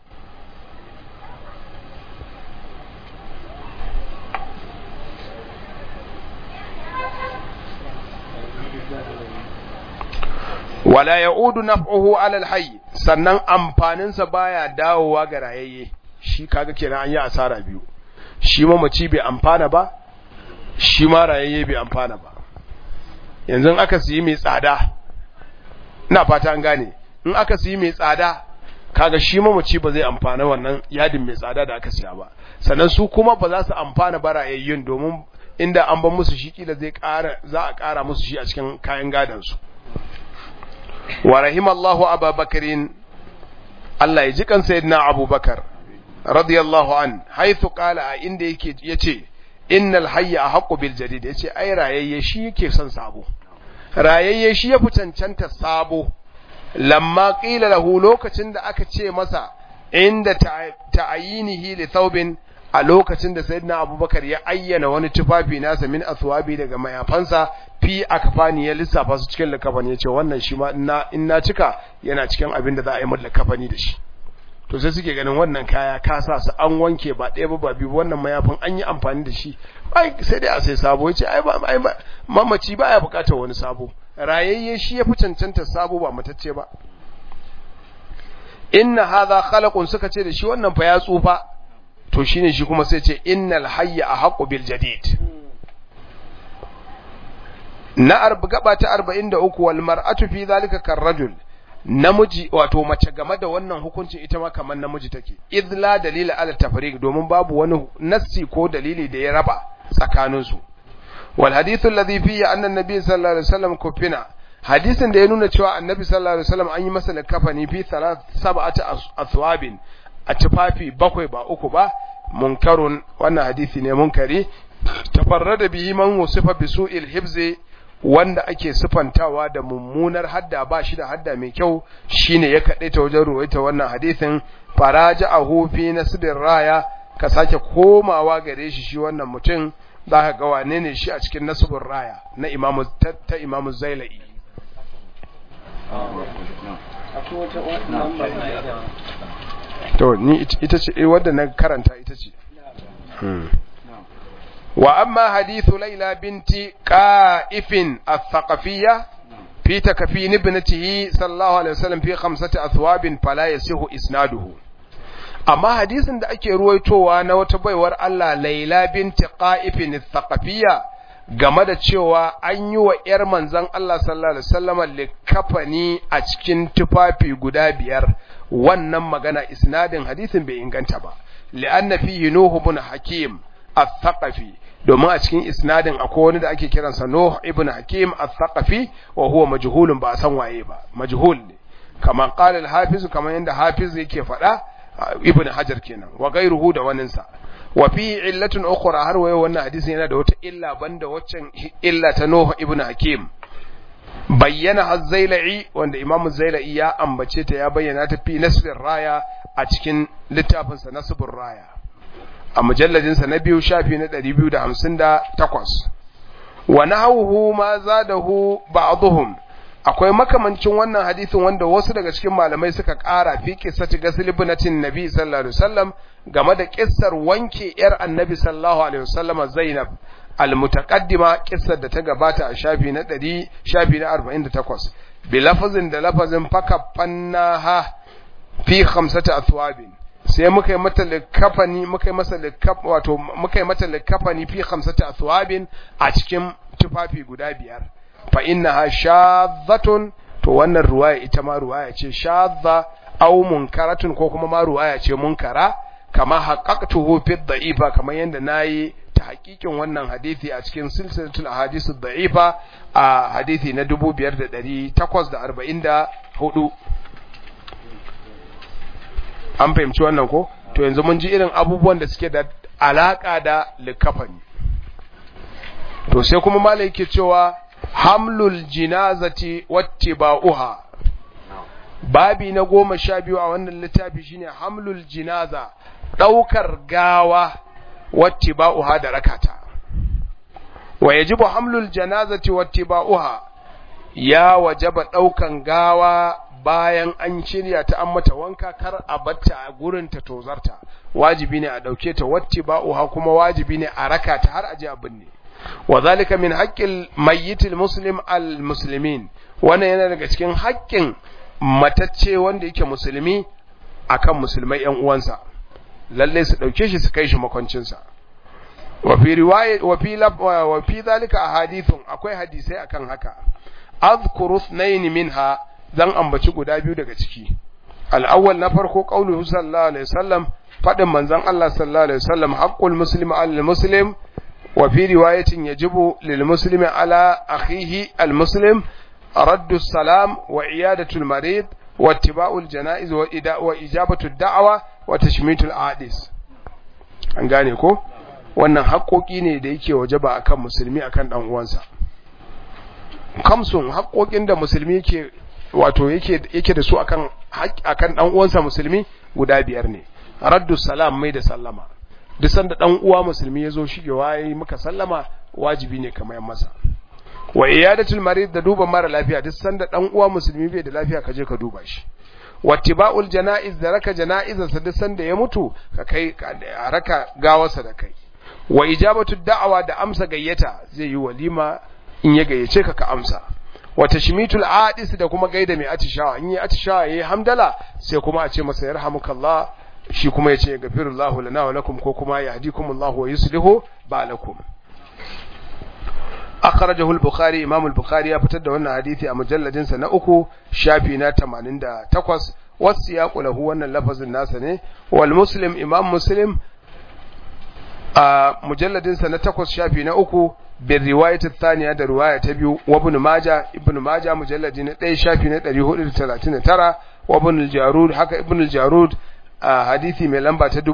wala ya'udu naf'uhu 'ala al-hayy sannan amfanin sa baya dawowa ga rayayye shi kaga kenan an yi asara biyu shi mamaci bai amfana ba shi ma rayayye bai amfana ba yanzu aka siyi mai tsada ina fata an gane in aka siyi mai tsada kaga shi mamaci ba zai amfana wannan yadin mai tsada da aka siya ba sannan su kuma ba za su amfana ba rayayyun domin inda an ban musu shi kila zai ƙara za a ƙara musu shi a cikin kayan gadon su wa rahimallahu ababakarin Allah ya ji kan sayyidina abubakar radiyallahu an haythu qala a inda yake yace innal hayya ahqqu bil jadid yace ai rayayye shi yake son sabo rayayye shi ya fi cancanta sabo lamma qila lahu lokacin da aka ce masa inda ta'ayinihi li thawbin a lokacin da sayyidina abubakar ya ayyana wani tufafi nasa min aswabi daga mayafansa fi akfani ya lissafa su cikin likafani ya ce wannan shi ma in na cika yana cikin abin da za a yi mallaka kafani da shi to sai suke ganin wannan kaya ka sa su an wanke ba ɗaya ba ba biyu wannan mayafin an yi amfani da shi ai sai dai a sai sabo yace ai ba ai mamaci baya bukatar wani sabo rayayye shi ya fi cancanta sabo ba matacce ba inna hadha khalaqun suka ce da shi wannan fa ya tsufa to shine shi kuma sai ce innal hayya ahqqu bil jadid na arba gaba ta 43 wal mar'atu fi zalika karrajul namiji wato mace game da wannan hukuncin ita ma kamar namiji take idh la dalila ala tafriq domin babu wani nassi ko dalili da ya raba tsakanin su wal hadithu alladhi fihi anna an-nabiy sallallahu alaihi wasallam kufina hadisin da ya nuna cewa annabi sallallahu alaihi wasallam an yi masa likafani fi sab'ati athwabin a tufafi bakwai ba uku ba munkarun wannan hadisi ne munkari tafarrada bihi man wasifa bi su'il hibzi wanda ake sifantawa da mummunar hadda ba shi da hadda mai kyau shine ya kaɗe ta wajen ruwaita wannan hadisin faraja'ahu fi nasbir raya ka sake komawa gare shi shi wannan mutum za ka ga wane ne shi a cikin nasbur raya na imamu ta imamu zailai to ni ita ce eh wadda na karanta ita ce wa amma hadithu laila binti qa'ifin al-thaqafiyya fi takfin ibnatihi sallallahu alaihi wasallam fi khamsati athwabin fala yasihu isnaduhu amma hadisin da ake ruwaitowa na wata baiwar Allah laila binti qa'ifin al-thaqafiyya game da cewa an yi wa ‘yar manzan Allah sallallahu Alaihi wasallama likafani a cikin tufafi guda biyar wannan magana isnadin hadisin bai inganta ba li'anna fihi nuhu ibn hakim al-thaqafi domin a cikin isnadin akwai wani da ake kiransa nuhu ibn hakim al-thaqafi wa huwa majhulun ba san waye ba majhul ne kamar qala al-hafiz kamar yanda hafiz yake faɗa ibn hajar kenan wa gairuhu da waninsa wa fi illatun ukhra har wayo wannan hadisi yana da wata illa banda waccan illa ta Nuh ibn Hakim bayyana az-Zailai wanda Imam az-Zailai ya ambace ta ya bayyana ta fi nasbir raya a cikin littafin sa nasbur raya a mujalladin sa na biyu shafi na 258 wa nahawhu ma zadahu ba'dhum akwai makamancin wannan hadisin wanda wasu daga cikin malamai suka ƙara fi qissati ghusl ibnatin nabi sallallahu alaihi wasallam game da kissar wanke yar annabi sallallahu alaihi wasallam Zainab almutaqaddima kissar da ta gabata a shafi na 100 shafi na 48 bi lafazin da lafazin fakaffannaha fi khamsati athwabin sai muka yi mata likafani muka yi masa likaf wato muka yi mata likafani fi khamsati athwabin a cikin tufafi guda biyar fa innaha shadhatun to wannan ruwaya ita ma ruwaya ce shadha aw munkaratun ko kuma ma ruwaya ce munkara kama haqqaqtuhu fi dha'ifa kamar yanda nayi ta hakikin wannan hadisi a cikin silsilatul ahadith dha'ifa a hadisi na 5844 an fahimci wannan ko to yanzu mun ji irin abubuwan da suke da alaka da likafani to sai kuma malai yake cewa hamlul jinazati wattiba'uha babi na goma sha biyu a wannan littafi shine hamlul jinaza ɗaukar gawa wattiba'uha da rakata wa yajibu hamlul janazati wattiba'uha ya wajaba ɗaukan gawa bayan an shirya ta an mata wanka kar a batta a gurin ta tozarta wajibi ne a ɗauke ta wattiba'uha kuma wajibi ne a rakata har aje a binne wa zalika min haqqil mayyitil muslim al muslimin wannan yana daga cikin haƙƙin matacce wanda yake musulmi akan musulmai ƴan uwansa lalle su dauke shi su kai shi makwancinsa wa fi riwayat wa fi wa fi zalika ahadithun akwai hadisai akan haka azkuru ithnain minha zan ambaci guda biyu daga ciki al-awwal na farko qauluhu sallallahu alaihi wasallam fadin manzon Allah sallallahu alaihi wasallam haqqul muslim al muslim wa fi riwayatin yajibu lil muslimi ala akhihi al muslim رد السلام وعيادة المريض واتباع الجنائز وإجابة الدعوة وتشميت العادس an gane ko wannan haƙoƙi ne da yake wajaba akan musulmi akan dan uwansa kamsun haƙoƙin da musulmi yake wato yake yake da su akan akan dan uwansa musulmi guda biyar ne raddu salam mai da sallama duk sanda dan uwa musulmi yazo shigewa yayi maka sallama wajibi ne kamar masa wa iyadatul marid da duba mara lafiya duk sanda dan uwa musulmi bai da lafiya ka je ka duba shi wattiba'ul janaiz da raka janaizar sa duk sanda ya mutu ka kai a raka gawarsa da kai wa ijabatu da'awa da amsa gayyata zai yi walima in ya gayyace ka ka amsa wa tashmitul adis da kuma gaida mai atishawa in yi atishawa yayi hamdala sai kuma a ce masa yarhamukallah shi kuma ya ce gafirullahu lana wa lakum ko kuma yahdikumullahu wa yuslihu balakum akhrajahu al-bukhari imam al-bukhari ya fitar da wannan hadisi a mujalladin sa na uku shafi na 88 wasiyaqu lahu wannan lafazin nasa ne wal muslim imam muslim a mujalladin sa na 8 shafi na uku bin riwayat thaniya da riwaya ta biyu wa ibn majah ibn majah mujalladi na 1 shafi na 439 wa ibn al-jarud haka ibn al-jarud hadisi mai lamba ta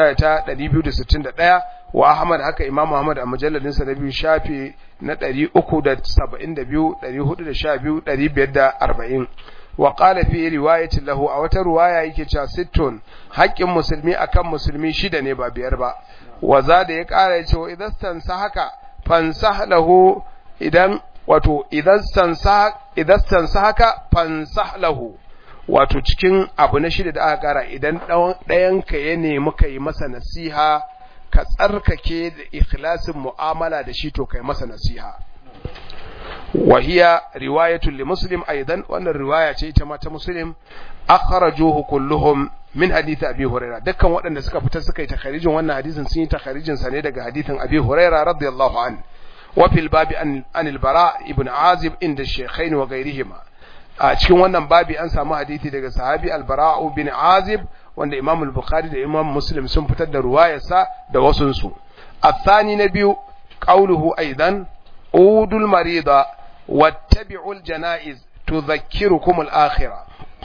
2261 wa Ahmad haka Imam Ahmad a mujalladin sa na biyu shafi na 372 412 540 wa qala fi riwayatin lahu a wata riwaya yake cewa sittun haƙƙin musulmi akan musulmi shida ne ba biyar ba wa za da ya ƙara ya ce wa idan tansa haka fansah lahu idan wato idan tansa idan tansa haka fansah lahu wato cikin abu na shida da aka kara idan ɗayanka ya nemi ka yi masa nasiha ka tsarkake da ikhlasin mu'amala da shi to kai masa nasiha wahiya riwayatul li muslim aidan wannan riwaya ce ita ma ta muslim akhrajuhu kulluhum min hadith abi huraira dukkan waɗanda suka fita suka yi takharijin wannan hadisin sun yi takharijin sa ne daga hadithin abi huraira radiyallahu an wa fil babi an al-bara ibn azib inda shaykhain wa ghayrihima a cikin wannan babi an samu hadisi daga sahabi al-bara'u bin azib wanda imam al-bukhari da imam muslim sun fitar da ruwayarsa da wasunsu الثاني نبي قوله أيضا أودوا المريض واتبعوا الجنائز تذكركم الآخرة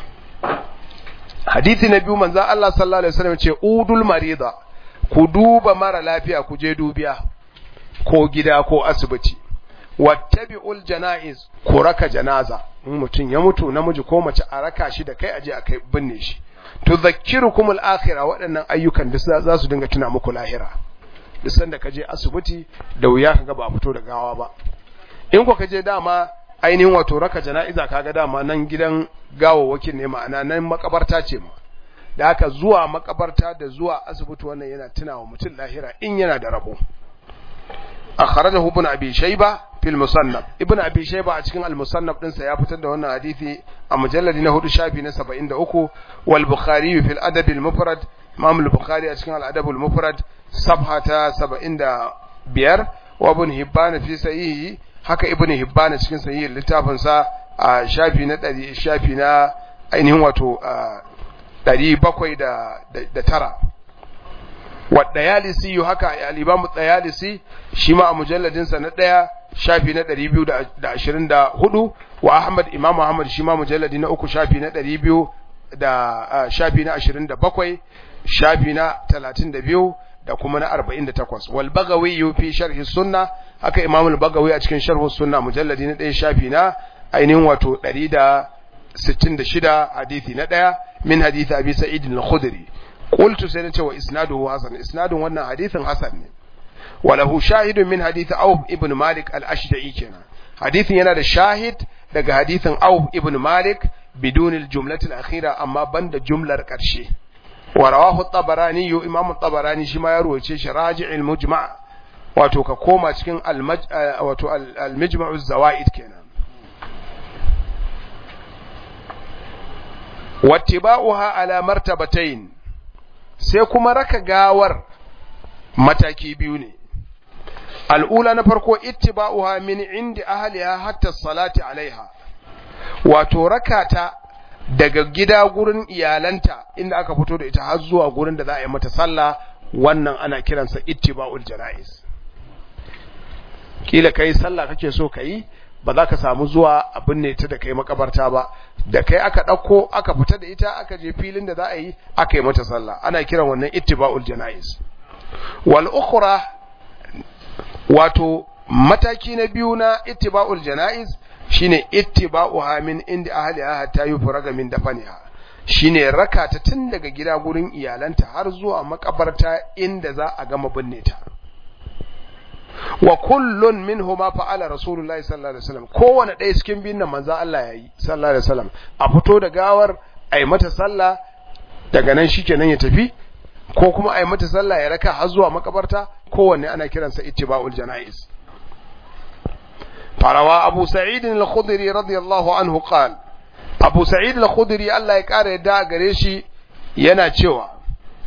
حديث نبي من ذا الله صلى الله عليه وسلم أودوا المريض كدوب مر لافيا كجدو بيا ko gida ko asibiti wattabi'ul janaiz ku raka janaza in mutum ya mutu namiji ko mace a raka shi da kai aje a kai binne shi tudhakkirukum al-akhirah waɗannan ayyukan da za su dinga tuna muku lahira duk sanda ka je asibiti da wuya kaga ba fito da gawa ba in ko ka je dama ainihin wato raka jana'iza kaga dama nan gidan gawawwakin ne ma'ana nan makabarta ce ma da haka zuwa makabarta da zuwa asibiti wannan yana tunawa mutum lahira in yana da rabo akhrajahu ibn abi shayba fil musannaf ibn abi shayba a cikin al musannaf din sa ya fitar da wannan hadisi a mujalladi na hudu shafi na 73 wal bukhari fil adab al mufrad imam al bukhari a cikin al adab al mufrad safha ta 75 wa ibn hibban fi sahihi haka ibn hibban cikin sahihi littafin sa a shafi na 100 shafi na ainihin wato 709 والديالسي haka al-Imam Dayalisi shi ma a mujalladin sa na daya shafi na 224 wa Ahmad Imam Ahmad shi ma mujalladi na uku shafi na 200 da shafi na 27 shafi na 32 da kuma na 48 wal Bagawi fi sharh sunna haka Imam al-Bagawi a cikin sharh sunna mujalladi na daya shafi na ainihin wato 166 hadisi na daya min hadisi Abi Sa'id al-Khudri قلت سنة وإسناده حسن إسناد وانا حديث حسن وله شاهد من حديث أوف ابن مالك الأشجعي كنا حديث ينادى شاهد لك حديث أوف ابن مالك بدون الجملة الأخيرة أما بند جملة كرشي ورواه الطبراني إمام الطبراني شما يروي شيش راجع المجمع wato ka koma cikin wato al-mijma'u zawaid kenan wattiba'uha ala martabatayn sai kuma raka gawar mataki biyu ne al'ula na farko ittiba'uha min indi ahliha hatta salati alaiha wato rakata daga gida gurin iyalanta inda aka fito da ita har zuwa gurin da za a yi mata sallah wannan ana kiransa ittiba'ul janaiz kila kai sallah kake so kai ba za ka samu zuwa abin ne ta da kai makabarta ba da kai aka ɗauko aka fita da ita aka je filin da za a yi aka yi mata sallah ana kiran wannan ittiba'ul janaiz wal ukhra wato mataki na biyu na ittiba'ul janaiz shine ittiba'uha min inda ahliha hatta yufraga min dafaniha shine raka ta tun daga gida gurin iyalanta har zuwa makabarta inda za a gama binne ta wa kullun minhuma fa'ala rasulullahi sallallahu alaihi wasallam kowanne ɗaya cikin biyun nan manzo Allah yayi sallallahu alaihi wasallam a fito da gawar ai mata sallah daga nan shikenan ya tafi ko kuma ai mata sallah ya raka har zuwa makabarta kowanne ana kiransa ittiba'ul janaiz farawa abu sa'id al-khudri radiyallahu anhu qala abu sa'id al-khudri Allah ya kare yadda gare shi yana cewa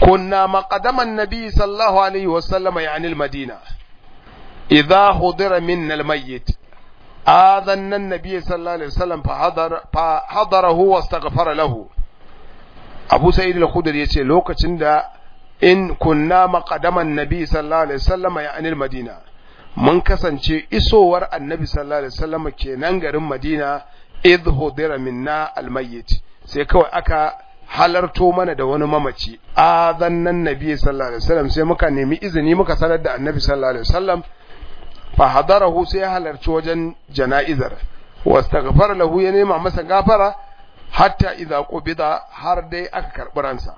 kunna maqadaman nabi sallallahu alaihi wasallam yani al-madina idha hudira minna al-mayyit آذن النبي صلى الله عليه وسلم فحضر فحضره واستغفر له أبو سعيد الخدري يقول لوكacin da in kunna maqadaman nabi sallallahu alaihi wasallam ya anil madina mun kasance isowar annabi sallallahu alaihi wasallam kenan garin madina idh hudira minna almayyit sai kawai aka halarto mana da wani mamaci azannan nabi sallallahu alaihi wasallam sai muka nemi izini muka sanar da annabi sallallahu alaihi wasallam fa hadarahu sai ya halarci wajen jana'izar wastaghfar lahu ya nema masa gafara hatta idza qubida har dai aka karbi ransa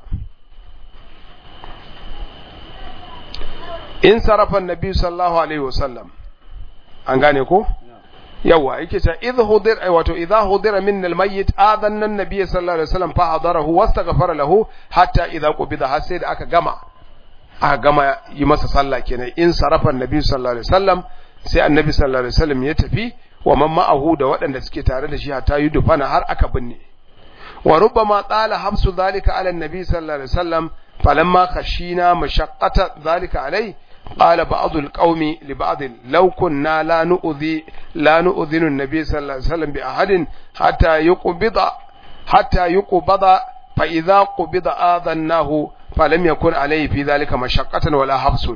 in sarafa annabi sallallahu alaihi wasallam an gane ko yawa yake ta idh hudir ay wato idha hudira min almayyit adanna annabi sallallahu alaihi wasallam fa hadarahu wastaghfara lahu hatta idha qubida har sai da aka gama aka gama yi masa sallah kenan in sarafa annabi sallallahu alaihi wasallam sai annabi sallallahu alaihi wasallam ya tafi wa man ma'ahu da waɗanda suke tare da shi hatta yi dufana har aka binne wa rubbama tsala hamsu zalika ala annabi sallallahu alaihi wasallam falamma khashina mashaqqata zalika alai قال بعض القوم لبعض لو كنا لا نؤذي لا نؤذن النبي صلى الله عليه وسلم بأحد حتى يقبض حتى يقبض فإذا قبض آذناه فلم يكن عليه في ذلك مشقة ولا حبس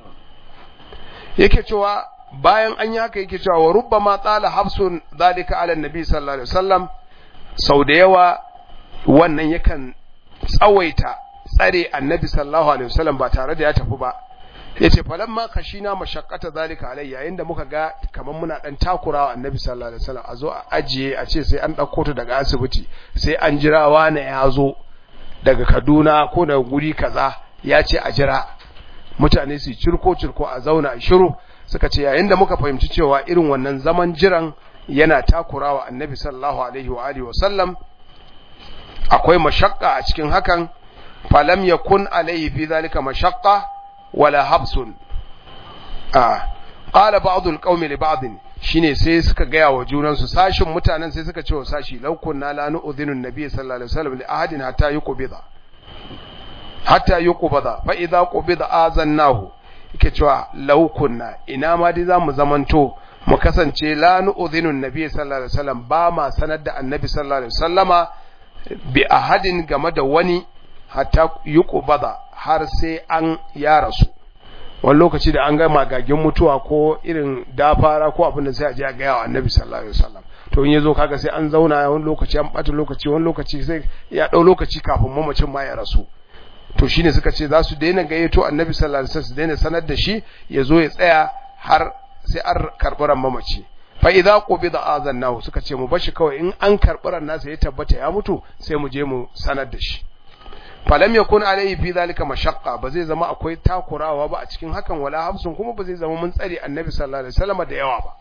yake cewa bayan an yi haka yake cewa wa rubbama tsala habsun zalika ala nabi sallallahu alaihi wasallam sau da yawa wannan yakan tsawaita tsare annabi sallallahu alaihi wasallam ba tare da ya tafi ba yace falamma kashina mashaqqata zalika alai yayin da muka ga kaman muna dan takurawa annabi sallallahu alaihi wasallam a zo a ajiye a ce sai an dauko ta daga asibiti sai an jira wani ya zo daga Kaduna ko daga guri kaza ya ce a jira mutane su cirko cirko a zauna a shiru suka ce yayin da muka fahimci cewa irin wannan zaman jiran yana takurawa annabi sallallahu alaihi wa alihi wasallam akwai mashaqqa a cikin hakan falam yakun alaihi fi zalika mashaqqa wala habsun a qala ba'd al-qaum li ba'd shine sai suka gaya wa junan su sashin mutanen sai suka ce wa sashi law kunna la nu'dhinu an-nabiy sallallahu alaihi wasallam li ahadin hatta yuqbida hatta yuqbida fa idza qubida azannahu yake cewa law kunna ina ma dai zamu zamanto mu kasance la nu'dhinu an-nabiy sallallahu alaihi wasallam ba ma sanar da annabi sallallahu alaihi wasallama bi ahadin game da wani hatta yuqbada har sai an ya rasu wani lokaci da an ga magagin mutuwa ko irin dafara ko abin da sai a je a ga yawa annabi sallallahu alaihi wasallam to in yazo kaga sai an zauna wani lokaci an bata lokaci wani lokaci sai ya dau lokaci kafin mamacin ma ya rasu to shine suka ce za su daina gayyato annabi sallallahu alaihi wasallam su daina sanar da shi ya zo ya tsaya har sai an karɓi ran mamaci fa idza qubida azannahu suka ce mu bashi kawai in an karɓi ran nasa ya tabbata ya mutu sai mu je mu sanar da shi falam yakun alayhi fi zalika mashaqqa ba zai zama akwai takurawa ba a cikin hakan wala hafsun kuma ba zai zama mun tsare annabi sallallahu alaihi wasallam da yawa ba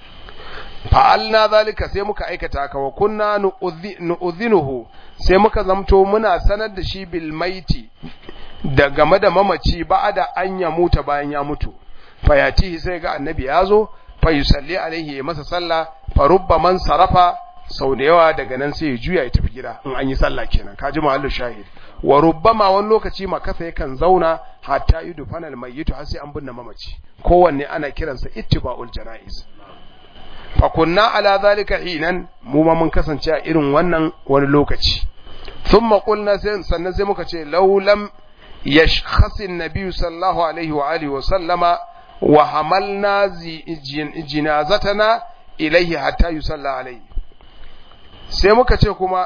fa'alna zalika sai muka aikata haka wa kunna nu'udhinuhu sai muka zamto muna sanar da shi bil maiti da game da mamaci ba'da an ya muta bayan ya mutu fayatihi sai ga annabi ya zo fa yusalli alaihi ya masa sallah fa rubba man sarafa sau da yawa daga nan sai ya juya ya tafi gida in an yi sallah kenan ka ji mahallu shahid wa rubbama wani lokaci makasa yakan zauna hatta yudu fanal mayyitu har sai an binne mamaci kowanne ana kiransa ittiba'ul janaiz fa kunna ala zalika hinan mu ma mun kasance a irin wannan wani lokaci thumma qulna sannan sai muka ce law lam yashkhasi an-nabiy sallallahu alaihi wa alihi wa sallama wa hamalna jinazatana ilayhi hatta yusalla alaihi sai muka ce kuma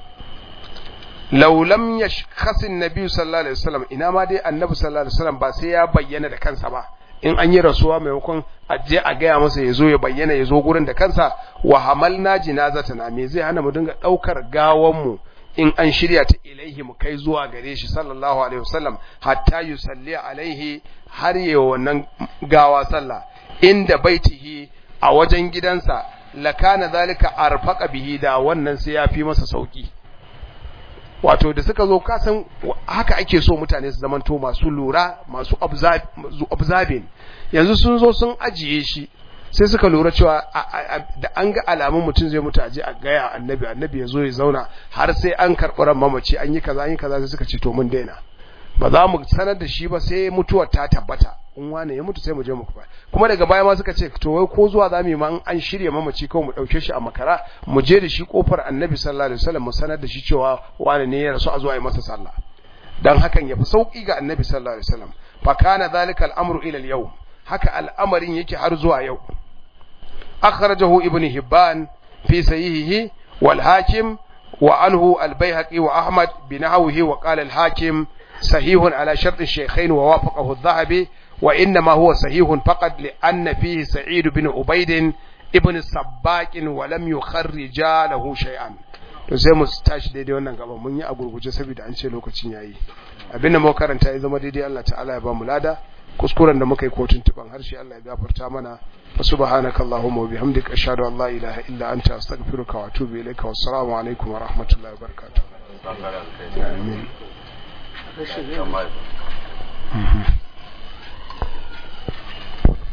laulam ya kasin nabi sallallahu alaihi wasallam ina ma dai annabi sallallahu alaihi wasallam ba sai ya bayyana da kansa ba in an yi rasuwa maimakon a je a gaya masa ya zo ya bayyana ya zo gurin da kansa wa hamalna jinazatana me zai hana mu dinga daukar gawan mu in an shirya ta ilaihi mu kai zuwa gare shi sallallahu alaihi wasallam hatta yusalli alaihi har yi wannan gawa sallah inda baitihi a wajen gidansa lakana zalika arfaqa bihi da wannan sai ya fi masa sauki wato da suka zo kasan haka ake so mutane su zamanto masu lura masu observing yanzu sun zo sun ajiye shi sai suka lura cewa da an ga alamun mutum zai mutu aje a gaya annabi annabi ya zo ya zauna har sai an karɓi ran mamaci an yi kaza an yi kaza sai suka ce to mun daina ba za mu sanar da shi ba sai mutuwar ta tabbata in wane ya mutu sai mu je mu kufa kuma daga baya ma suka ce to wai ko zuwa zamu yi ma an shirye mamaci kawai mu dauke shi a makara mu je da shi kofar annabi sallallahu alaihi wasallam mu sanar da shi cewa wane ne ya rasu a zuwa yi masa sallah dan hakan yafi sauki ga annabi sallallahu alaihi wasallam fa kana zalika al-amru ila al-yawm haka al'amarin yake har zuwa yau akhrajahu ibn hibban fi sahihihi wal hakim wa anhu al-baihaqi wa ahmad binahwihi wa qala al-hakim sahihun ala shart ash-shaykhain wa wafaqahu adh-dhahabi wa inma huwa sahihun faqat li anna fihi sa'id bin ubayd ibn sabbaq wa lam yukharrija lahu shay'an to sai mu tashi daidai wannan gaba mun yi a gurguje saboda an ce lokacin yayi abin da muka karanta ya zama daidai Allah ta'ala ya ba mu lada kuskuren da muka yi kotun tuban harshe Allah ya gafarta mana wa subhanaka allahumma wa bihamdika ashhadu an la ilaha illa anta astaghfiruka wa atubu ilayka wa assalamu alaikum wa rahmatullahi wa barakatuh amin